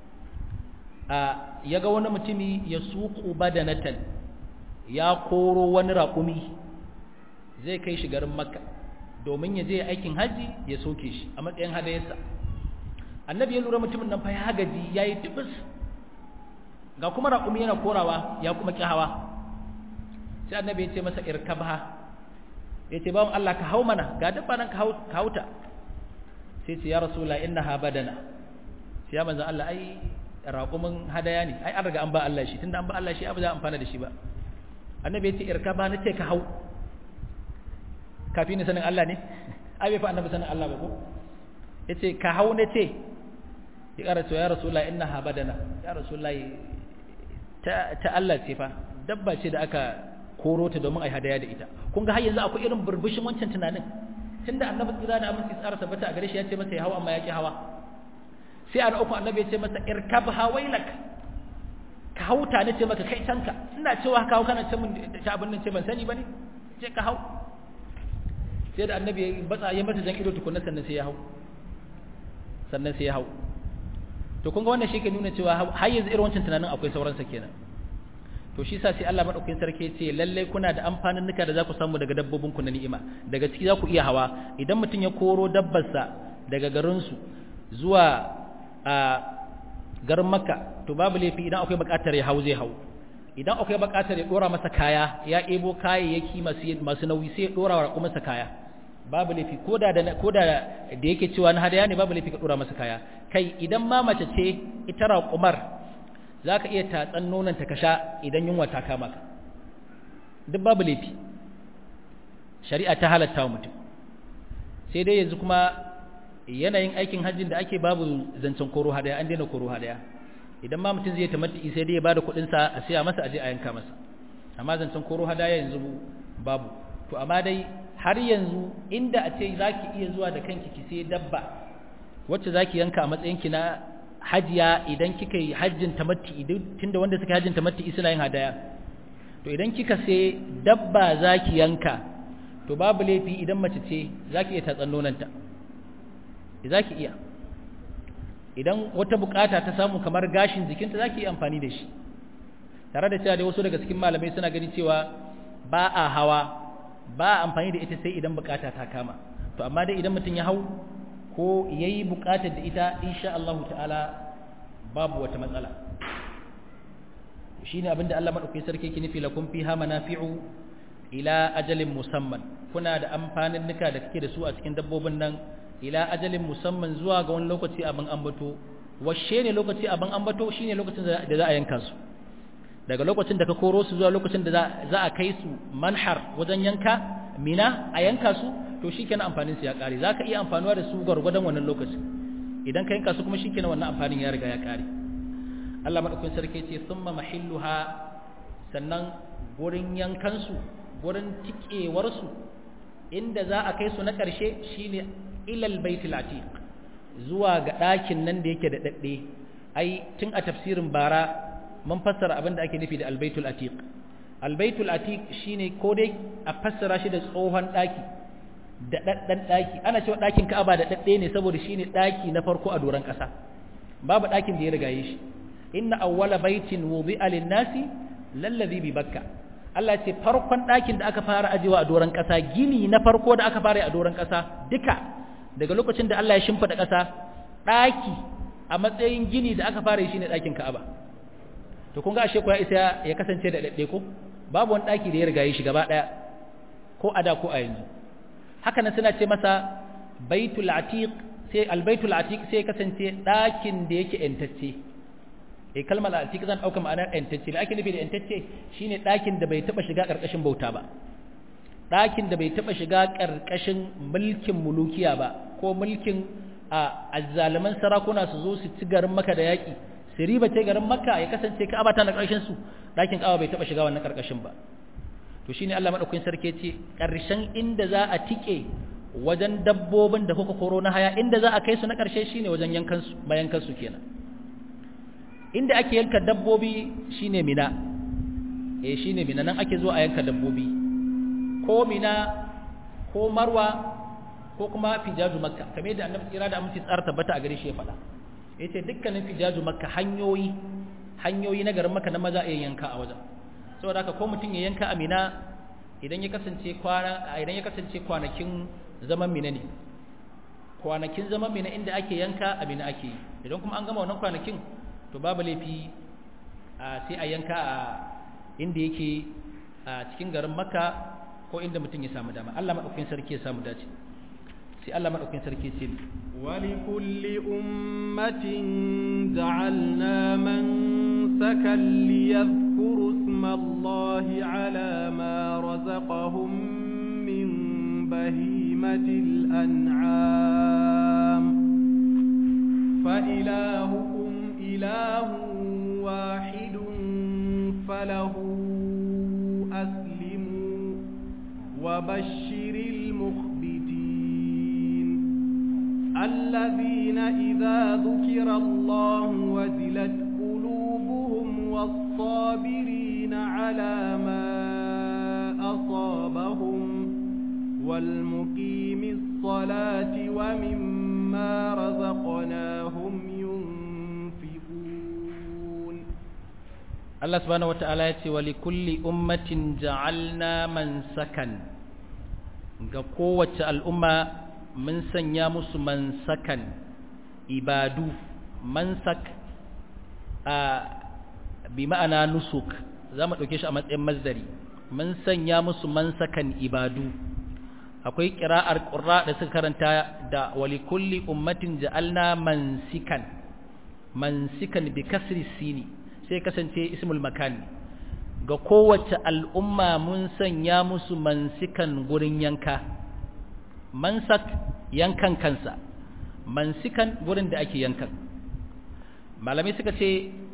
a yaga wani mutumi ya suqu badanatan ya koro wani raƙumi zai kai shi garin makka domin ya je aikin haji ya soke shi a matsayin hadayarsa annabi ya lura mutumin nan fa ya gaji ya yi tubus ga kuma raƙumi yana korawa ya kuma ƙi hawa sai annabi ya ce masa irkabha ya ce bawan Allah ka hau mana ga dabba nan ka hauta sai ce ya rasula innaha badana sai ya manzan Allah ai raƙumin hadaya ne ai an riga an ba Allah shi tunda an ba Allah shi abu za a amfana da shi ba annabi ya ce irkabha na ce ka hau kafi ni sanin Allah ne ai bai fa annabi sanin Allah ba ko yace ka hau ne ce ya ƙara cewa ya rasulullah innaha badana ya rasulullah ta ta Allah ce fa dabba ce da aka koro ta domin ai hadaya da ita kun ga har yanzu akwai irin burbushin wancan tunanin tunda annabi tsira da aminci tsara tabbata a gare shi ya ce masa ya hawa amma ya ki hawa sai an uku annabi ya ce masa irkab hawailak ka hauta ne ce maka kai tanka ina cewa ka hau kana ce mun ta abin nan ce ban sani bane ce ka hau sai da annabi ya batsa ya mata jan ido tukunna sannan sai ya hau sannan sai ya hau to kun ga wannan shi ke nuna cewa har yanzu irin wancan tunanin akwai sauransa kenan to shi sa sai Allah madaukakin sarki ya ce lalle kuna da amfanin nuka da za ku samu daga dabbobin ku na ni'ima daga ciki za ku iya hawa idan mutum ya koro dabbarsa daga garin su zuwa a garin Makka to babu laifi idan akwai buƙatar ya hau zai hau idan akwai buƙatar ya dora masa kaya ya ebo kayayyaki masu masu nauyi sai ya dora wa masa kaya babu laifi ko da da ko da da yake cewa na hadaya ne babu laifi ka dora masa kaya kai idan ma mace ce ita raƙumar zaka iya tatsan nonon ta kasha idan yunwa ta kama ka duk babu laifi shari'a ta halatta wa mutum sai dai yanzu kuma yanayin aikin hajjin da ake babu zancen koro hadaya an daina koro hadaya idan ma mutum zai tamattu sai dai ya bada kuɗin sa a siya masa aje a yanka masa amma zancen koro hadaya yanzu babu to amma dai har yanzu inda a ce zaki iya zuwa da kanki ki sai dabba wacce zaki yanka a matsayin ki na hajiya idan kika yi hajjin tamatti tunda wanda suka hajjin tamatti suna yin hadaya to idan kika sai dabba zaki yanka to babu laifi idan mace ce zaki iya tatsan nonanta zaki iya idan wata bukata ta samu kamar gashin jikinta zaki iya amfani da shi tare da cewa dai wasu daga cikin malamai suna gani cewa ba a hawa ba a amfani da ita sai idan bukata ta kama to amma dai idan mutum ya hau ko yayi bukatar da ita insha Allah ta'ala babu wata matsala shine abinda Allah madaukakin sarki yake nufi lakum fiha manafi'u ila ajalin musamman kuna da amfanin nika da kake da su a cikin dabbobin nan ila ajalin musamman zuwa ga wani lokaci abin ambato washe ne lokaci abin ambato shine lokacin da za a yanka su daga lokacin da ka koro su zuwa lokacin da za a kai su manhar wajen yanka mina a yanka su to shikenan amfanin su ya kare zaka iya amfanuwa da su gwargwadon wannan lokacin idan ka yanka su kuma shikenan wannan amfanin ya riga ya kare Allah madaukakin sarki ce summa mahilluha sannan gurin yankan su gurin tikewar su inda za a kai su na karshe shine ilal baitul atiq zuwa ga ɗakin nan da yake da dadde ai tun a tafsirin bara mun fassara abin da ake nufi da albaitul atiq albaitul atiq shine ko dai a fassara shi da tsohon daki da daddan daki ana cewa dakin Ka'aba da dadde ne saboda shine daki na farko a doran kasa babu dakin da ya riga yi shi inna awwala baitin wudi'a lin-nasi lallazi bi bakka Allah ce farkon dakin da aka fara ajewa a doran kasa gini na farko da aka fara a doran kasa duka daga lokacin da Allah ya shimfida kasa daki a matsayin gini da aka fara yi shine dakin Ka'aba to kun ga ashe ko ya isa ya kasance da dadde ko babu wani daki da ya riga yi shi gaba daya ko a da ko a yanzu haka nan suna ce masa baitul atiq sai albaitul atiq sai kasance dakin da yake entacce eh kalmar atiq zan dauka ma'anar entacce ake nufi da entacce shine dakin da bai taba shiga karkashin bauta ba dakin da bai taba shiga karkashin mulkin mulukiya ba ko mulkin a azzaliman sarakuna su zo su ci garin maka da yaki su riba ce garin makka ya kasance ka'aba ta na ƙarshen su ɗakin ka'aba bai taɓa shiga wannan ƙarƙashin ba to shine Allah madaukakin sarki ce ƙarshen inda za a tike wajen dabbobin da kuka koro na haya inda za a kai su na ƙarshe shine wajen yankan su mayankan su kenan inda ake yanka dabbobi shine mina eh shine mina nan ake zuwa a yanka dabbobi ko mina ko marwa ko kuma fijaju makka kamar yadda annabi tsira da aminci tsara tabbata a gare shi ya faɗa yace dukkanin fijaju makka hanyoyi hanyoyi na garin makka na maza a yanka a wajen saboda haka ko mutum ya yanka amina idan ya kasance kwana idan ya kasance kwanakin zaman mina ne kwanakin zaman mina inda ake yanka amina ake yi idan kuma an gama wannan kwanakin to babu laifi sai a yanka a inda yake a cikin garin makka ko inda mutum ya samu dama Allah madaukakin sarki ya samu dace sai Allah madaukakin sarki ce ولكل أمة جعلنا منسكا ليذكروا اسم الله على ما رزقهم من بهيمة الأنعام فإلهكم إله واحد فله أسلموا وبشر المخبتين الذين إذا ذكر الله وزلت قلوبهم والصابرين على ما أصابهم والمقيم الصلاة ومما رزقناهم ينفقون الله سبحانه وتعالى ولكل أمة جعلنا منسكا ga kowace al'umma mun sanya musu mansakan ibadu mansak a bi ma'ana nusuk za mu ɗauke shi a matsayin mazdari mun sanya musu mansakan ibadu akwai ƙira'ar ƙura da suka karanta da walikulli ummatin ja'alna mansikan mansikan bi kasri sini sai kasance ismul makani ga kowace al'umma mun sanya musu mansikan gurin yanka mansak yankan kansa mansikan gurin da ake yankan malamai suka ce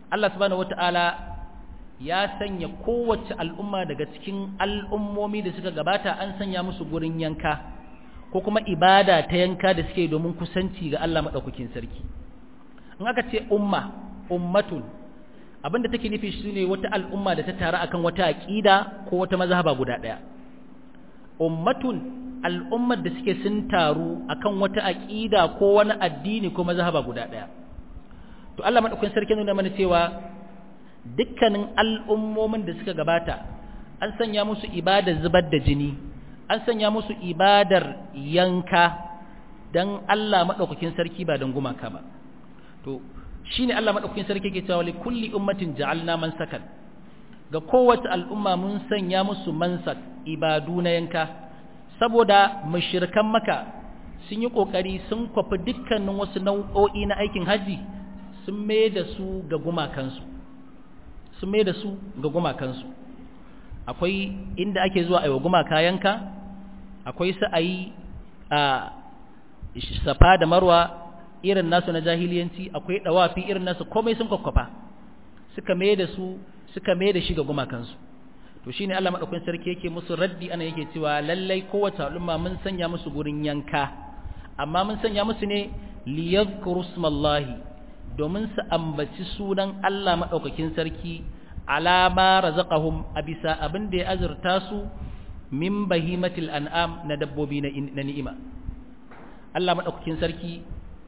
Allah subhanahu wata'ala ya sanya kowace al'umma daga cikin al'ummomi da suka gabata an sanya musu gurin yanka ko kuma ibada ta yanka da suke domin kusanci ga Allah maɗaukakin sarki in aka ce umma ummatun abinda take nufi shi ne wata al'umma da ta taru akan wata aƙida ko wata mazhaba guda ɗaya ummatun al'ummar da suke sun taru akan wata aƙida ko wani addini ko mazhaba guda ɗaya to Allah maɗaukakin sarki nuna mana cewa dukkanin al'ummomin da suka gabata an sanya musu ibadar zubar da jini an sanya musu ibadar yanka don Allah maɗaukakin sarki ba don gumaka ba to shi ne Allah maɗaukakin sarki ke cewa kulli ummatin ja'alna mansakan ga kowace al'umma mun sanya musu mansak ibadu na yanka saboda mashirkan maka sun yi ƙoƙari sun kwafi dukkanin wasu nau'o'i na aikin haji sun mai da su ga gumakansu sun mai da su ga gumakansu akwai inda ake zuwa aiwa gumaka yanka akwai sa'ayi a safa da marwa irin nasu na jahiliyanci akwai dawafi irin nasu komai sun kwakwafa suka mai da su suka mai da shi ga gumakansu to shine Allah madaukakin sarki yake musu raddi ana yake cewa lallai kowace al'umma mun sanya musu gurin yanka amma mun sanya musu ne liyadhkuru smallahi domin su ambaci sunan Allah madaukakin sarki alama razaqahum abisa abin da ya azurta su min bahimatil an'am na dabbobi na ni'ima Allah madaukakin sarki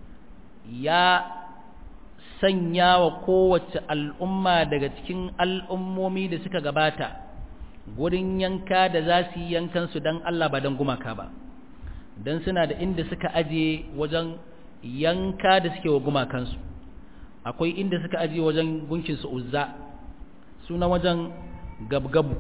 ya sanya wa kowace al'umma daga cikin al'ummomi da suka gabata gurin yanka da za su yi yankan su dan Allah ba dan gumaka ba dan suna da inda suka aje wajen yanka da suke wa gumakansu akwai inda suka aje wajen gunkin su uzza sunan wajen gabgabu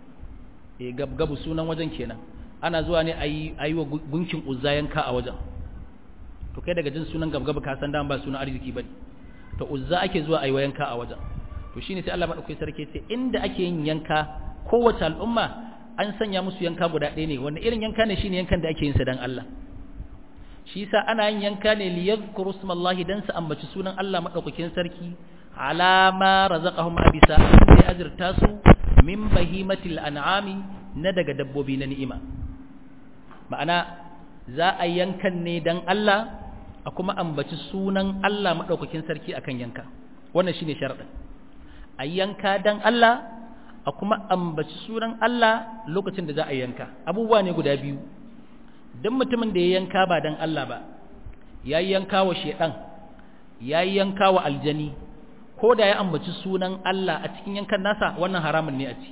e gabgabu sunan wajen kenan ana zuwa ne a yi wa gunkin uzza yanka a wajen to kai daga jin sunan gabgabu ka san ba sunan arziki bane to uzza ake zuwa a yi wa yanka a wajen to shine sai Allah madaukakin sarki ce inda ake yin yanka kowace al'umma an sanya musu yanka guda ɗaya ne wanda irin yanka ne shine yankan da ake yin sa dan Allah shi yasa ana yin yanka ne liyadhkuru smallahi dan su ambaci sunan Allah madaukakin sarki alama razaqahum abisa sai azurta su min bahimatil an'ami na daga dabbobi na ni'ima ma'ana za a yankan ne dan Allah a kuma ambaci sunan Allah madaukakin sarki akan yanka wannan shine sharadin a yanka dan Allah a kuma ambaci sunan Allah lokacin da za a yanka abubuwa ne guda biyu dan mutumin da ya yanka ba dan Allah ba yayi yanka wa shedan yayi yanka wa aljani ko da ya ambaci sunan Allah a cikin yankan nasa wannan haramun ne a ci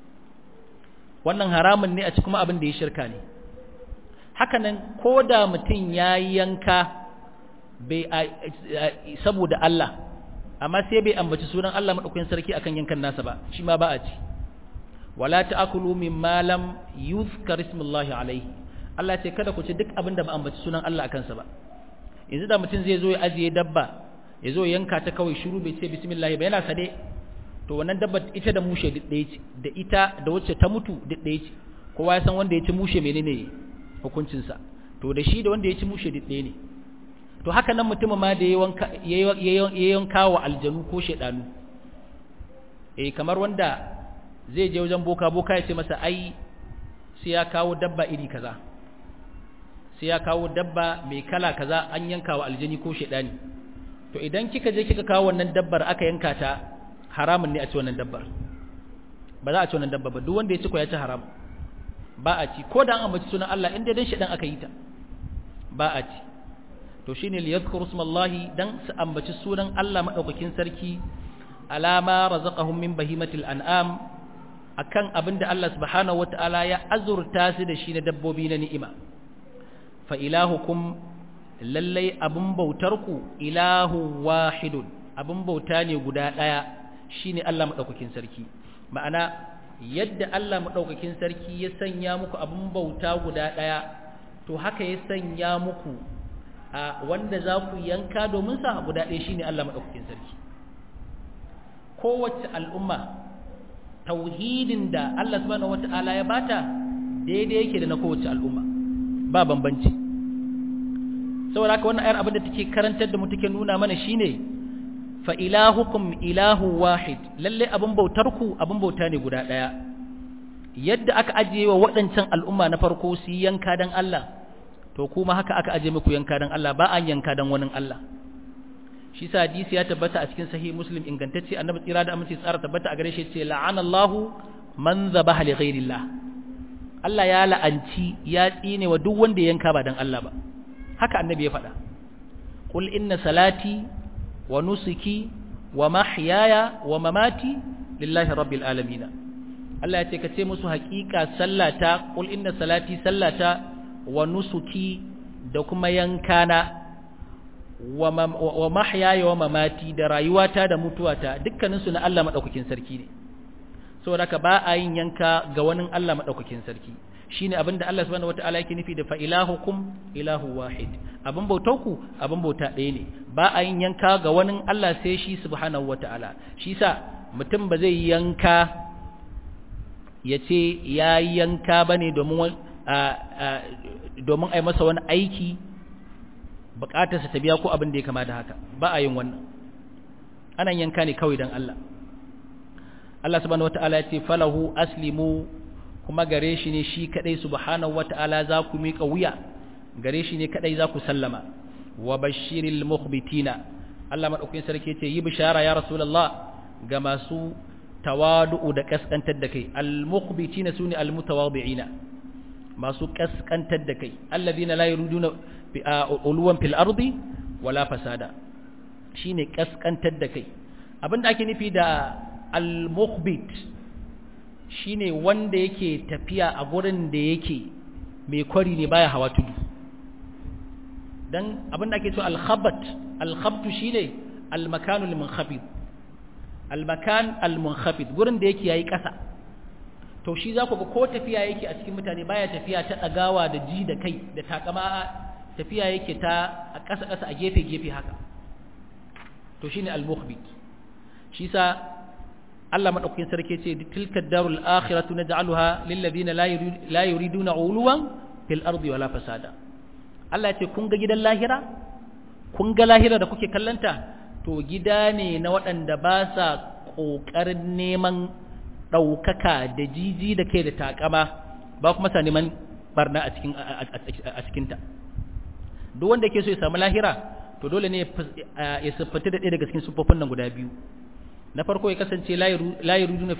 wannan haramun ne a ci kuma abin da ya shirka ne hakanan ko da mutum ya yanka bai saboda Allah amma sai bai ambaci sunan Allah madaukakin sarki akan yankan nasa ba shi ma ba a ci wala ta'kulu mimma lam yuzkar ismullahi alaihi Allah ce kada ku ci duk abin da ba ambaci sunan Allah akan sa ba yanzu da mutum zai zo ya ajiye dabba ya zo yanka ta kawai shiru bai ce bismillah ba yana sade to wannan dabba ita da mushe duk ɗaya ce da ita da wacce ta mutu duk ɗaya ce kowa ya san wanda ya ci mushe menene hukuncinsa to da shi da wanda ya ci mushe duk ɗaya ne to haka nan mutum ma da ya yanka wa aljanu ko shaidanu eh kamar wanda zai je wajen boka boka ya ce masa ai sai ya kawo dabba iri kaza sai ya kawo dabba mai kala kaza an yanka wa aljani ko shaidani to idan kika je kika kawo wannan dabbar aka yanka ta haramun ne a ci wannan dabbar ba za a ci wannan dabbar ba duk wanda ya ci ko ya ci haram ba a ci ko da an ambaci sunan Allah inda dan shedan aka yi ta ba a ci to shine li yadhkuru smallahi dan su ambaci sunan Allah madaukakin sarki alama razaqahum min bahimatil an'am akan abinda Allah subhanahu wataala ya azurta su da shi na dabbobi na ni'ima fa ilahukum lallai abin bautarku ilahu wahidun abin bauta ne guda ɗaya shine Allah maɗaukakin sarki ma'ana yadda Allah maɗaukakin sarki ya sanya muku abin bauta guda ɗaya to haka ya sanya muku a wanda za ku yanka domin sa guda ɗaya shine Allah maɗaukakin sarki kowace al'umma tauhidin da Allah subhanahu wata'ala ya bata daidai yake da na kowace al'umma ba bambanci saboda haka wannan ayar abin da take karantar da mu take nuna mana shine fa ilahukum ilahu wahid lalle abin bautarku abin bauta ne guda ɗaya yadda aka ajiye wa waɗancan al'umma na farko su yi yanka don Allah to kuma haka aka ajiye muku yanka don Allah ba an yanka don wani Allah shi sa hadisi ya tabbata a cikin sahih muslim ingantacce annabi tsira da aminci tsara tabbata a gare shi ce la'anallahu man zabaha li ghairillah Allah ya la'anci ya tsine wa duk wanda yanka ba don Allah ba haka annabi ya faɗa qul inna salati wa nusuki wa mahyaya wa mamati lillahi rabbil alamin Allah ya ce ka ce musu haƙiƙa sallata qul inna salati sallata wa nusuki da kuma yankana wa mahyaya wa mamati da rayuwata da mutuwata dukkanin su na Allah madaukakin sarki ne saboda ka ba a yin yanka ga wani Allah madaukakin sarki shine abinda Allah subhanahu wataala yake nufi da fa ilahukum ilahu wahid abin bautarku abin bauta ɗaya ne ba a yin yanka ga wani Allah sai shi subhanahu wataala shi sa mutum ba zai yanka ya ce ya yanka bane domin domin ai masa wani aiki bukatarsa ta biya ko abin da ya kama da haka ba a yin wannan ana yanka ne kawai don Allah Allah subhanahu wataala ya ce falahu aslimu kuma gare shi ne shi kadai subhanahu wata'ala za ku miƙa wuya gare shi ne kadai za ku sallama wa bashiril mukhbitina Allah madaukakin sarki ce yi bishara ya rasulullah ga masu tawadu'u da kaskantar da kai al mukhbitina sune al mutawadi'ina masu kaskantar da kai alladhina la yuriduna uluwan fil ardi wala fasada shine kaskantar da kai abinda ake nufi da al mukhbit shine wanda yake tafiya a gurin da yake mai kwari ne baya hawa tudu dan abinda ake so al-khabat al-khabtu shine al-makanu al-munkhafid al-makan al-munkhafid gurin da yake yayi kasa to shi za ku ga ko tafiya yake a cikin mutane baya tafiya ta dagawa da ji da kai da takama tafiya yake ta a kasa kasa a gefe gefe haka to shine al-mukhbit shi sa Allah madaukakin sarki ce tilka darul akhiratu naj'aluha lil ladina la yuriduna uluwan fil ardi wala fasada Allah ce kun ga gidan lahira kun ga lahira da kuke kallanta to gida ne na waɗanda ba sa ƙoƙarin neman ɗaukaka da jiji da kai da takama ba kuma sa neman barna a cikin a cikinta duk wanda yake so ya samu lahira to dole ne ya siffata da ɗaya daga cikin siffofin nan guda biyu na farko ya kasance layi rujuna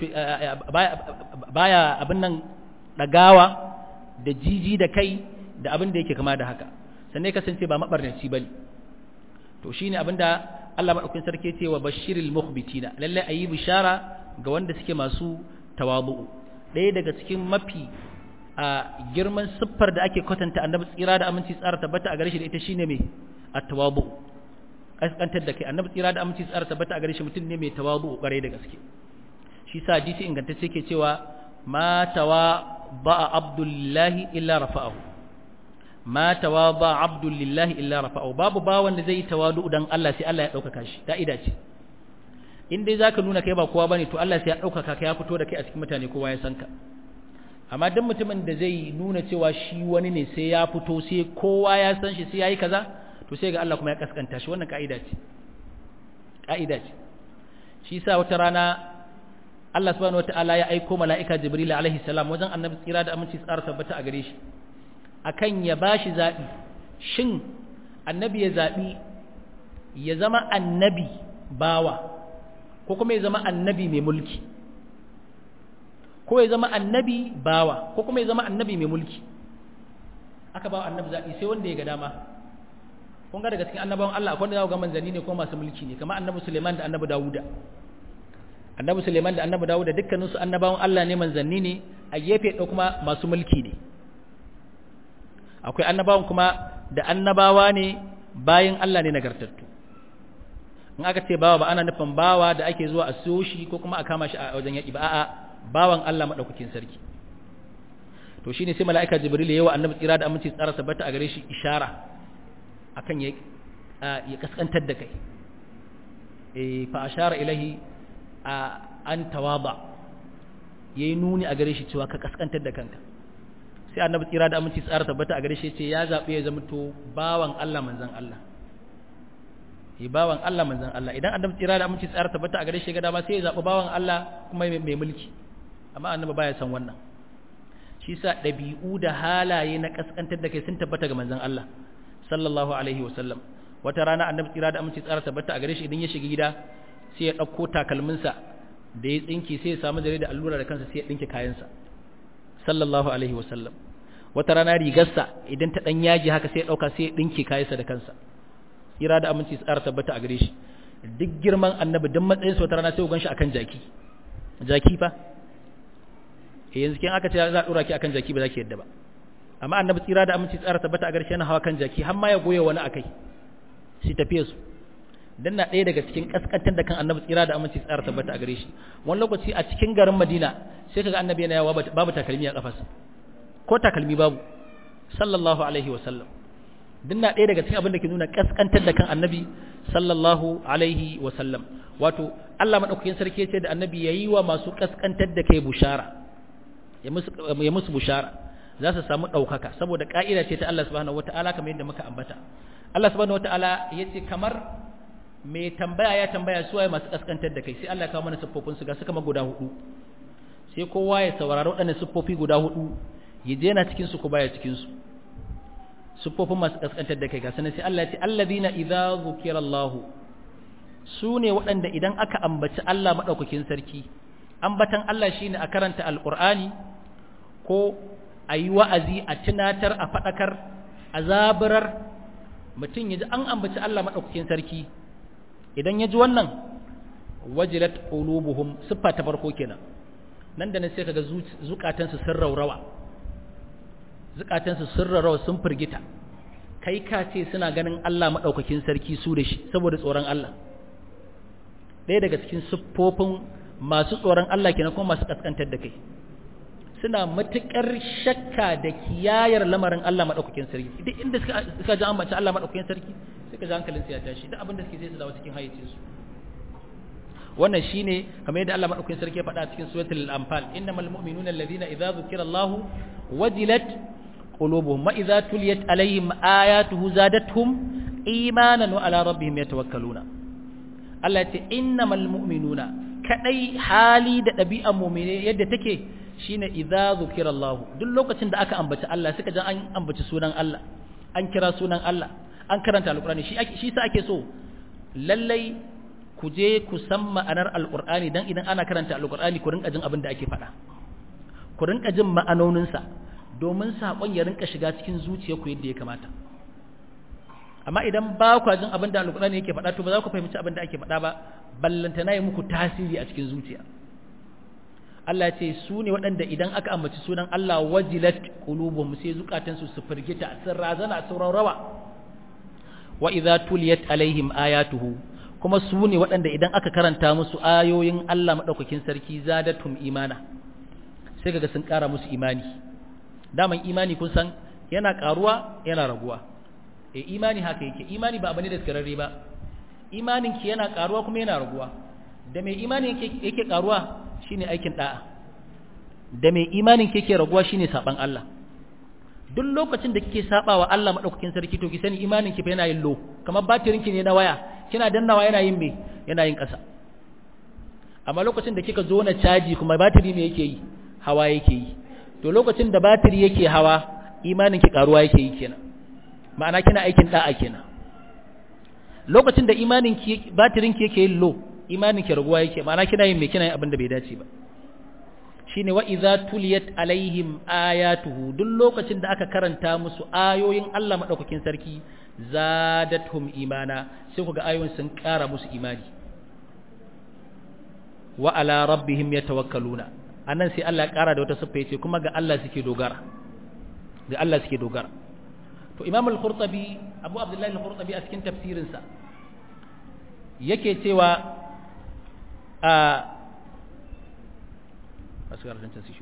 baya abin nan ɗagawa da jiji da kai da abin da yake kama da haka sannan ya kasance ba maɓarnaci ba ne to shi ne abin da Allah maɗaukin sarki ce wa bashiril muhbitina lallai a yi bishara ga wanda suke masu tawabu'u ɗaya daga cikin mafi a girman siffar da ake kwatanta annabi tsira da aminci tsara tabbata a gare shi da ita shine mai at-tawabu'u kaskantar da kai annabi tsira da aminci tsara tabbata a gare shi mutum ne mai tawazu kwarai da gaske shi sa hadisi ingantacce ke cewa ma tawa ba abdullahi illa rafa'ahu ma tawa ba abdullahi illa rafa'ahu babu ba wanda zai tawadu dan Allah sai Allah ya dauka shi ka'ida ce in dai zaka nuna kai ba kowa bane to Allah sai ya dauka ka ya fito da kai a cikin mutane kowa ya san ka amma duk mutumin da zai nuna cewa shi wani ne sai ya fito sai kowa ya san shi sai yayi kaza to sai ga Allah kuma ya kaskanta shi wannan ka'ida ce ka'ida ce shi yasa wata rana Allah subhanahu wataala ya aika mala'ika Jibril alaihi salam wajen annabi tsira da aminci tsara tabbata a gare shi akan ya bashi zabi shin annabi ya zabi ya zama annabi bawa ko kuma ya zama annabi mai mulki ko ya zama annabi bawa ko kuma ya zama annabi mai mulki aka ba annabi zabi sai wanda ya ga dama kun ga daga cikin annabawan Allah akwai wanda za ga manzanni ne ko masu mulki ne kamar annabi Suleiman da annabi Dawuda annabi Suleiman da annabi Dawuda dukkanin su annabawan Allah ne manzanni ne a gefe ɗaya kuma masu mulki ne akwai annabawan kuma da annabawa ne bayan Allah ne nagartattu in aka ce bawa ba ana nufin bawa da ake zuwa a siyo shi ko kuma a kama shi a wajen yaƙi ba a'a bawan Allah madaukakin sarki to shine sai mala'ika Jibril yayi wa annabi tsira da aminci tsara tabbata a gare shi ishara akan ya ya kaskantar da kai eh fa ashara ilahi an tawaba yayi nuni a gare shi cewa ka kaskantar da kanka sai annabi tsira da aminci tsara tabbata a gare shi ce ya zabi ya zama to bawan Allah manzon Allah yi bawan Allah manzon Allah idan annabi tsira da aminci tsara tabbata a gare shi ga dama sai ya zaɓi bawan Allah kuma mai mulki amma annabi baya san wannan shi sa ɗabi'u da halaye na kaskantar da kai sun tabbata ga manzon Allah sallallahu alaihi wa sallam wata rana annabi tsira da aminci tsara tabbata a gare shi idan ya shiga gida sai ya ɗauko takalminsa da ya tsinki sai ya samu zare da allura da kansa sai ya ɗinke kayansa sallallahu alaihi wa sallam wata rana rigarsa idan ta ɗan yaji haka sai ya ɗauka sai ya ɗinke kayansa da kansa ira da aminci tsara tabbata a gare shi duk girman annabi duk matsayinsa wata rana sai ku ganshi akan jaki jaki fa eh yanzu kin aka ce za a dora ki akan jaki ba za ki yadda ba amma annabi tsira da aminci tsara tabbata a gare shi yana hawa kan jaki har ma ya goye wani akai shi tafiye su dan na ɗaya daga cikin kaskantar da kan annabi tsira da aminci tsara tabbata a gare shi wani lokaci a cikin garin Madina sai kaga annabi yana yawa babu takalmi a kafarsa ko takalmi babu sallallahu alaihi wa sallam din na ɗaya daga cikin abin da ke nuna kaskantar da kan annabi sallallahu alaihi wa sallam wato Allah madaukakin sarki ce da annabi yayi wa masu kaskantar da kai bushara ya musu ya musu bushara za su samu ɗaukaka saboda ka'ida ce ta Allah subhanahu wataala kamar yadda muka ambata Allah subhanahu wataala yace kamar mai tambaya ya tambaya su waye masu kaskantar da kai sai Allah ya kawo mana siffofin su ga su kama guda hudu sai kowa ya saurari waɗannan siffofi guda hudu ya je na cikin su ko baya cikin su siffofin masu kaskantar da kai ga sanan sai Allah ya ce alladhina idza zukira Allah su ne waɗanda idan aka ambaci Allah madaukakin sarki ambatan Allah shine a karanta alqur'ani ko a yi wa'azi a tunatar a faɗakar a zaburar mutum ya ji an ambaci Allah madaukakin sarki idan ya ji wannan wajilat qulubuhum siffa ta farko kenan nan da nan sai kaga zukatansu sun raurawa zukatansu sun raurawa sun firgita kai ka ce suna ganin Allah madaukakin sarki su da shi saboda tsoron Allah ɗaya daga cikin siffofin masu tsoron Allah kenan kuma masu kaskantar da kai suna matukar shakka da kiyayar lamarin Allah madaukakin sarki duk inda suka ji an mace Allah madaukakin sarki suka ji hankalin su ya tashi duk abin da suke sai su dawo cikin hayyacin su wannan shine kamar yadda Allah madaukakin sarki ya faɗa cikin suratul anfal innamal mu'minuna alladhina idza dhukira Allah wajilat qulubuhum wa idza tuliyat alaihim ayatuhu zadatuhum imanan wa ala rabbihim yatawakkaluna Allah ya ce innamal mu'minuna kadai hali da ɗabi'ar mu'mine yadda take shine idza zukira Allah duk lokacin da aka ambaci Allah suka ji an ambaci sunan Allah an kira sunan Allah an karanta alqur'ani shi shi sa ake so lallai ku je ku san ma'anar alqur'ani dan idan ana karanta alqur'ani ku rinka jin abin da ake faɗa ku rinka jin ma'anonin sa domin sakon ya rinka shiga cikin zuciyarku yadda ya kamata amma idan ba ku jin abin da alqur'ani yake faɗa to ba za ku fahimci abin da ake faɗa ba ballantana yi muku tasiri a cikin zuciya Allah ce su ne waɗanda idan aka ambaci sunan Allah wajilat qulubuhum sai zukatansu su firgita sun razana sun rawa wa idza tuliyat alaihim ayatuhu kuma su ne waɗanda idan aka karanta musu ayoyin Allah madaukakin sarki zadatum imana sai kaga sun ƙara musu imani daman imani kun san yana ƙaruwa yana raguwa eh imani haka yake imani ba abane da skararre ba imanin ki yana ƙaruwa kuma yana raguwa da mai imani yake yake ƙaruwa shine aikin da'a da mai imanin ke ke raguwa shine saban Allah duk lokacin da kike sabawa Allah madaukakin sarki to ki sani imanin ki fa yana yin low kamar batirin ki ne na waya kina dannawa yana yin me yana yin ƙasa amma lokacin da kika zo na caji kuma batiri me yake yi hawa yake yi to lokacin da batiri yake hawa imanin ki karuwa yake yi kenan ma'ana kina aikin da'a kenan lokacin da imanin ki batirin ki yake yin low imanin ki raguwa yake ma'ana kina yin me kina yin abin da bai dace ba shine wa idza tuliyat alaihim ayatuhu duk lokacin da aka karanta musu ayoyin Allah madaukakin sarki zadatuhum imana sai kuga ayoyin sun ƙara musu imani wa ala rabbihim yatawakkaluna anan sai Allah ya ƙara da wata siffa yace kuma ga Allah suke dogara ga Allah suke dogara to Imam al-Qurtubi Abu Abdullah al-Qurtubi a cikin tafsirinsa yake cewa a masu karfin su shi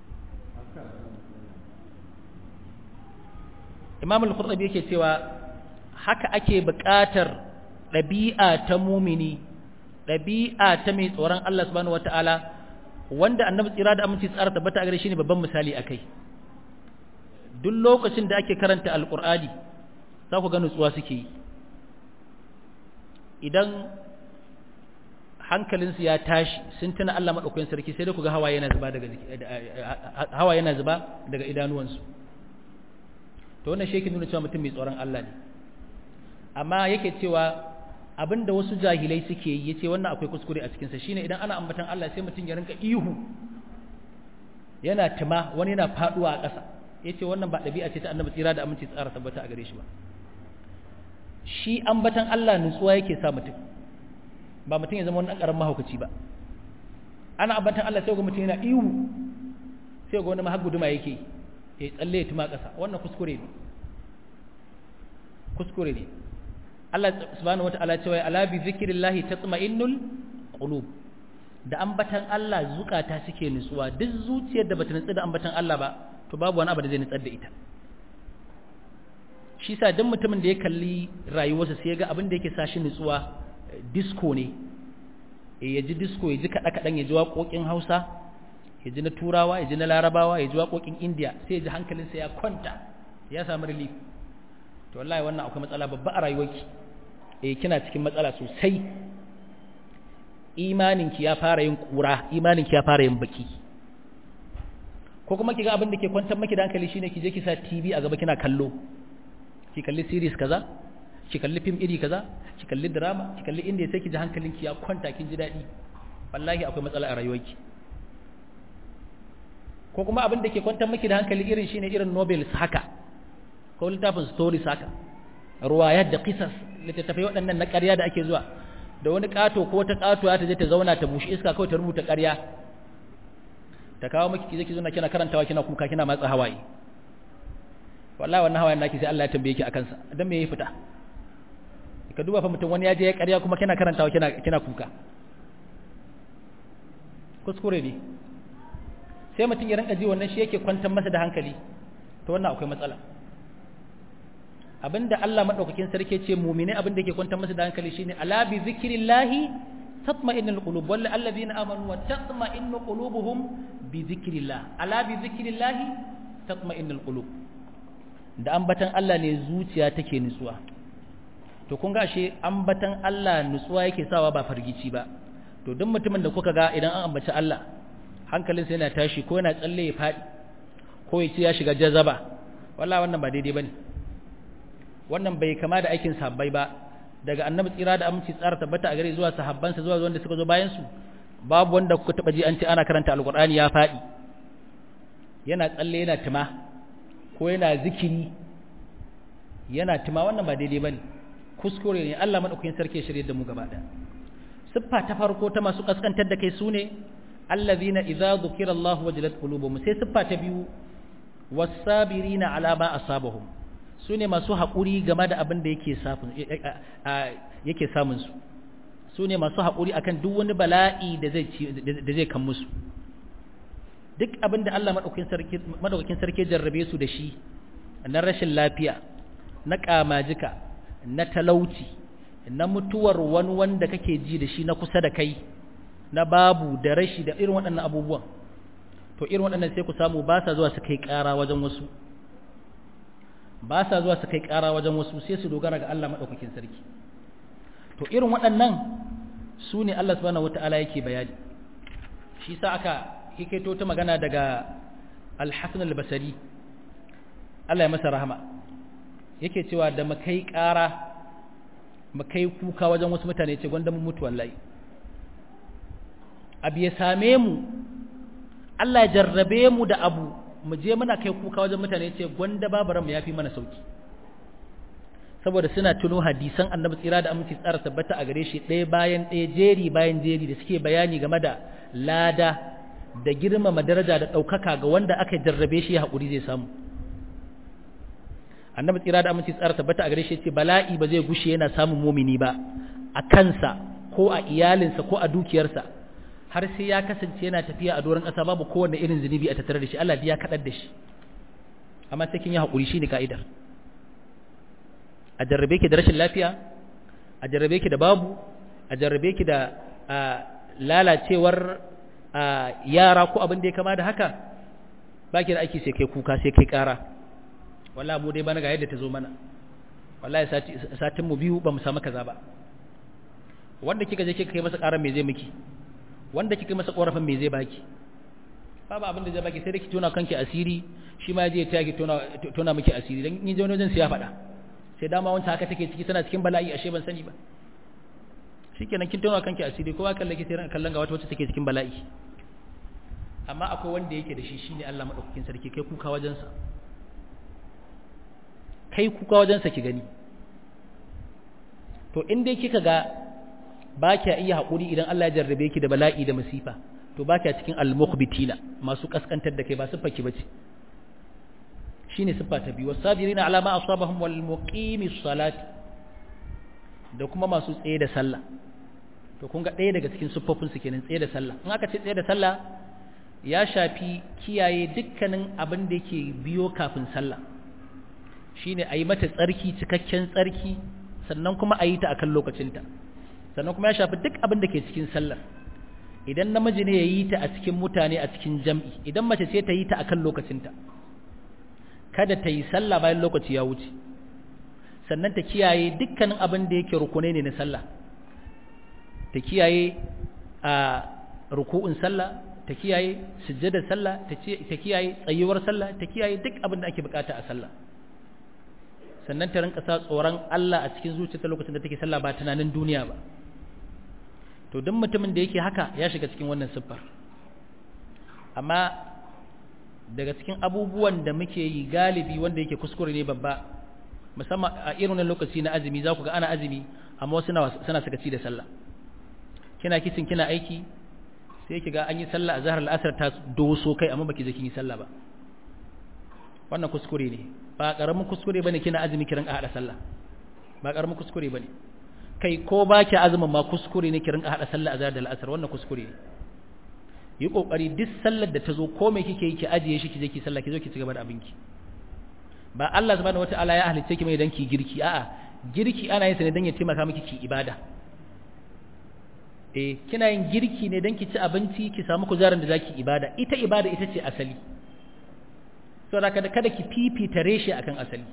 imam al-qurtubi yake cewa haka ake buƙatar ɗabi'a ta mumini ɗabi'a ta mai tsoron Allah subhanahu wata'ala wanda annabi tsira da aminci tsara tabbata a gare shi ne babban misali akai duk lokacin da ake karanta alqur'ani za ku ga nutsuwa suke yi idan hankalinsu ya tashi sun tuna Allah maɗaukakin sarki sai dai ku ga hawa yana zuba daga hawa yana zuba daga idanuwansu to wannan shi yake nuna cewa mutum mai tsoron Allah ne amma yake cewa abinda wasu jahilai suke yi yace wannan akwai kuskure a cikin sa shine idan ana ambatan Allah sai mutum ya rinka ihu yana tuma wani yana faduwa a ƙasa yace wannan ba ɗabi'a ce ta annabi tsira da aminci tsara tabbata a gare shi ba shi ambatan Allah nutsuwa yake sa mutum ba mutum ya zama wani ƙaramin mahaukaci ba ana ambatan Allah sai ga mutum yana ihu sai ga wani mahaguduma yake ya tsalle ya tuma ƙasa wannan kuskure ne kuskure ne Allah subhanahu wata'ala cewa ala bi zikrillahi tatma'innul qulub da ambatan Allah zukata suke nutsuwa duk zuciyar da bata nutsu da ambatan Allah ba to babu wani abu da zai nutsar da ita shi sa duk mutumin da ya kalli rayuwarsa sai ya ga abin da yake sa shi nutsuwa disco ne ya ji disco ya ji kaɗa-kaɗan ya ji waƙoƙin hausa ya ji na turawa ya ji na larabawa ya ji waƙoƙin indiya sai ya ji hankalinsa ya kwanta ya samu relief to wallahi wannan akwai matsala babba a rayuwarki eh kina cikin matsala sosai imaninki ya fara yin kura imaninki ya fara yin baki ko kuma kiga abin da ke kwantar maki da hankali shine ki je ki sa TV a gaba kina kallo ki kalli series kaza ki kalli film iri kaza ki kalli drama ki kalli inda sai ki ji hankalinki ya kwanta kin ji dadi wallahi akwai matsala a rayuwarki ko kuma abin da ke kwantar maki da hankali irin shine irin novels haka ko littafin stories haka ruwayat da qisas littattafai waɗannan na ƙarya da ake zuwa da wani ƙato ko ta ƙato ta je ta zauna ta bushi iska kawai ta rubuta ƙarya ta kawo miki ki je ki zauna kina karantawa kina kuka kina matsa hawaye wallahi wannan hawayen naki sai Allah ya tambaye ki akan sa dan me yayi fita ka duba fa mutum wani ya je ya ƙarya kuma kina karantawa kina kina kuka kuskure ne sai mutum ya rinka ji wannan shi yake kwantar masa da hankali to wannan akwai matsala abinda Allah madaukakin sarki ce mu'mini abinda yake kwantar masa da hankali shine ala bi zikrillahi tatma'innul qulub wal alladhina amanu wa tatma'innu qulubuhum bi zikrillah ala bi zikrillahi tatma'innul qulub da ambatan Allah ne zuciya take nutsuwa to kun ga ashe ambatan Allah nutsuwa yake sawa ba fargici ba to duk mutumin da kuka ga idan an ambaci Allah hankalinsa yana tashi ko yana tsalle ya fadi ko ya ce ya shiga jazaba wallahi wannan ba daidai bane wannan bai kama da aikin sahabbai ba daga annabi tsira da aminci tsara tabbata a gare zuwa sahabbansa zuwa wanda suka zo bayan su babu wanda kuka taba ji an ce ana karanta alqur'ani ya fadi yana tsalle yana tuma ko yana zikiri yana tuma wannan ba daidai bane kuskure ne Allah madaukakin sarki ya shirye da mu gaba daya siffa ta farko ta masu kaskantar da kai sune allazina idza dhukira Allah wajilat qulubuhum sai siffa ta biyu was-sabirina ala ma asabahum su ne masu haƙuri game da abin da yake samunsu su ne masu haƙuri akan duk wani bala'i da zai kan musu duk abin da Allah maɗaukakin sarki jarrabe su da shi na rashin lafiya na ƙamajika na talauci na mutuwar wani wanda kake ji da shi na kusa da kai na babu da rashi da irin waɗannan abubuwan to irin waɗannan sai ku samu ba sa zuwa su kai ƙara wajen wasu ba sa zuwa su kai ƙara wajen wasu sai su dogara ga Allah maɗaukakin sarki to irin waɗannan su ne Allah subhanahu wata'ala yake bayani shi sa aka hikaito ta magana daga al-Hasan al-Basri Allah ya masa rahama yake cewa da makai ƙara makai kuka wajen wasu mutane ce gwanda mun mutu wallahi abu ya same mu Allah ya jarrabe mu da abu mu je muna kai kuka wajen mutane ce gwanda babaranmu ya fi mana sauki saboda suna tuno hadisan annabi tsira da aminci tsara tabbata a gare shi ɗaya bayan ɗaya jeri bayan jeri da suke bayani game da lada da girmama daraja da ɗaukaka ga wanda aka jarrabe shi ya haƙuri zai samu annabi tsira da aminci tsara tabbata a gare shi ce bala'i ba zai gushe yana samun mumini ba a kansa ko a iyalinsa ko a dukiyarsa har sai ya kasance yana tafiya a doron ƙasa babu kowanne irin zunubi a tattare da shi Allah ya kaɗar da shi amma sai kin yi haƙuri shi ne ka'idar a jarrabe ki da rashin lafiya a jarrabe ki da babu a jarrabe ki da lalacewar yara ko abin da ya kama da haka ba ki da aiki sai kai kuka sai kai ƙara wallahi mu dai bana ga yadda ta zo mana wallahi satin mu biyu ba mu samu kaza ba wanda kika je kika kai masa ƙarar me zai miki wanda kika masa ƙorafin me zai baki babu abin da zai baki sai da ki tona kanki asiri shi ma je ta ki tona tona miki asiri dan in je wani wajen sai ya faɗa sai dama wanda haka take ciki tana cikin bala'i ashe ban sani ba shikenan kin tona kanki asiri kowa kalle ki sai ran kallon ga wata wacce take cikin bala'i amma akwai wanda yake da shi shine Allah madaukakin sarki kai kuka wajen sa kai kuka wajen sa ki gani to in dai kika ga ba kya iya haƙuri idan Allah ya jarrabe ki da bala'i da masifa to ba kya cikin al-mukhbitina masu kaskantar da kai ba siffa ki bace shine siffa ta biyu wasabirina ala ma asabahum wal muqimis salat da kuma masu tsaye da sallah to kun ga ɗaya daga cikin siffofin su kenan tsaye da sallah in aka ce tsaye da sallah ya shafi kiyaye dukkanin abin da yake biyo kafin sallah shine a yi mata tsarki cikakken tsarki sannan kuma a yi ta akan lokacinta sannan kuma ya shafi duk abin da ke cikin sallar idan namiji ne ya yi ta a cikin mutane a cikin jam'i idan mace ce ta yi ta akan lokacinta kada ta yi sallah bayan lokaci ya wuce sannan ta kiyaye dukkanin abin da yake rukunai ne na sallah ta kiyaye a ruku'un sallah ta kiyaye sujjadar sallah ta kiyaye tsayuwar sallah ta kiyaye duk abin da ake bukata a sallah sannan ta rinka sa tsoron Allah a cikin zuciyarta lokacin da take sallah ba tunanin duniya ba to duk mutumin da yake haka ya shiga cikin wannan siffar amma daga cikin abubuwan da muke yi galibi wanda yake kuskure ne babba musamman a irin wannan lokaci na azumi za ku ga ana azumi amma wasu suna sakaci da sallah kina kisin kina aiki sai ki ga an yi sallah a zahar al'asar ta doso kai amma baki je kin yi sallah ba wannan kuskure ne ba karamin kuskure bane kina azumi kiran hada sallah ba karamin kuskure bane kai ko ba ki azumin ma kuskure ne kiran hada sallah a zahar da al'asar wannan kuskure ne yi kokari duk sallar da ta zo ko me kike yi ki ajiye shi ki je ki sallah ki zo ki ci gaba da abinki ba Allah subhanahu wataala ya halicce ki mai dan ki girki a'a girki ana yin sa ne dan ya taimaka miki ki ibada eh kina yin girki ne dan ki ci abinci ki samu kuzarin da zaki ibada ita ibada ita ce asali saboda kada kada ki fifita reshe akan asali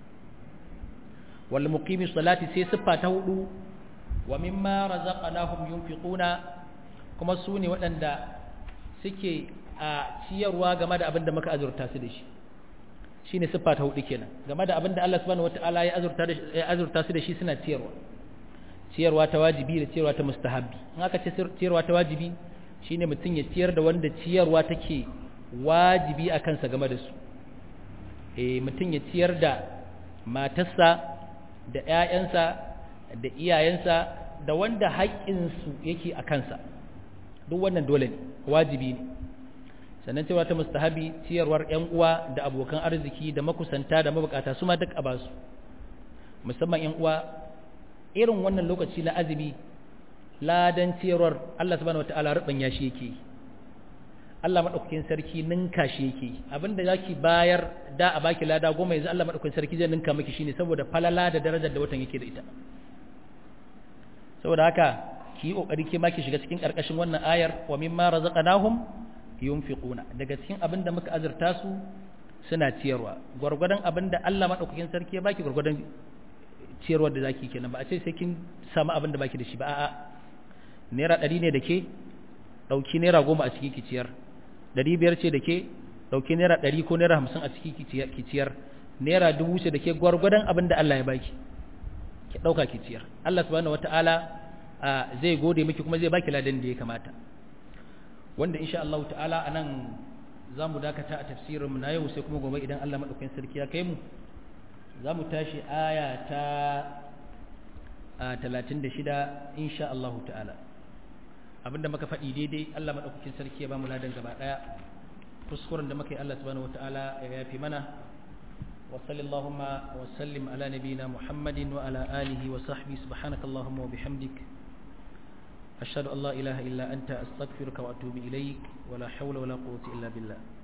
wal muqimi salati sai siffa ta hudu wa mimma razaqnahum yunfiquna kuma su ne waɗanda suke a ciyarwa game da abin da muka azurta su da shi shine siffa ta hudu kenan game da abin da Allah subhanahu wataala ya azurta da ya azurta su da shi suna ciyarwa ciyarwa ta wajibi da ciyarwa ta mustahabbi in aka ce ciyarwa ta wajibi shine mutum ya ciyar da wanda ciyarwa take wajibi a kansa game da su eh mutum ya ciyar da matarsa da ƴaƴansa da iyayensa da wanda haƙƙinsu yake a kansa duk wannan dole ne wajibi ne sannan cewa ta mustahabi ciyarwar ƴan uwa da abokan arziki da makusanta da mabukata su ma duk a basu musamman ƴan uwa irin wannan lokaci na azumi ladan ciyarwar Allah subhanahu wataala rubanya shi yake Allah madaukakin sarki ninka shi yake abinda zaki bayar da a baki lada goma yanzu Allah madaukakin sarki zai ninka miki shine saboda falala da darajar da watan yake da ita saboda haka ki yi kokari ke ma ki shiga cikin karkashin wannan ayar wa mimma razaqnahum yunfiquna daga cikin abin da muka azurta su suna ciyarwa gwargwadon abin da Allah madaukakin sarki ya baki gwargwadon ciyarwar da zaki kenan ba a ce sai kin samu abin da baki da shi ba a'a naira ɗari ne da ke ɗauki naira goma a ciki ki ciyar ɗari biyar ce da ke ɗauki naira ɗari ko naira hamsin a ciki ki ciyar naira dubu ce da ke gwargwadon abin da Allah ya baki ki ɗauka ki ciyar Allah subhanahu wata'ala zai gode miki kuma zai baki ladan da ya kamata wanda insha Allah ta'ala anan za mu dakata a tafsirinmu na yau sai kuma gobe idan Allah maɗaukakin sarki ya kai mu za mu tashi aya ta talatin da shida insha Allah ta'ala abinda muka faɗi daidai Allah maɗaukakin sarki ya ba mu ladan gaba ɗaya kuskuren da muka yi Allah subhanahu wa ta'ala ya yafi mana wa sallallahu wa sallim ala nabiyina Muhammadin wa ala alihi wa sahbihi subhanaka Allahumma wa bihamdik ashhadu an la ilaha illa anta astaghfiruka wa atubu ilaik wa la hawla wa la quwwata illa billah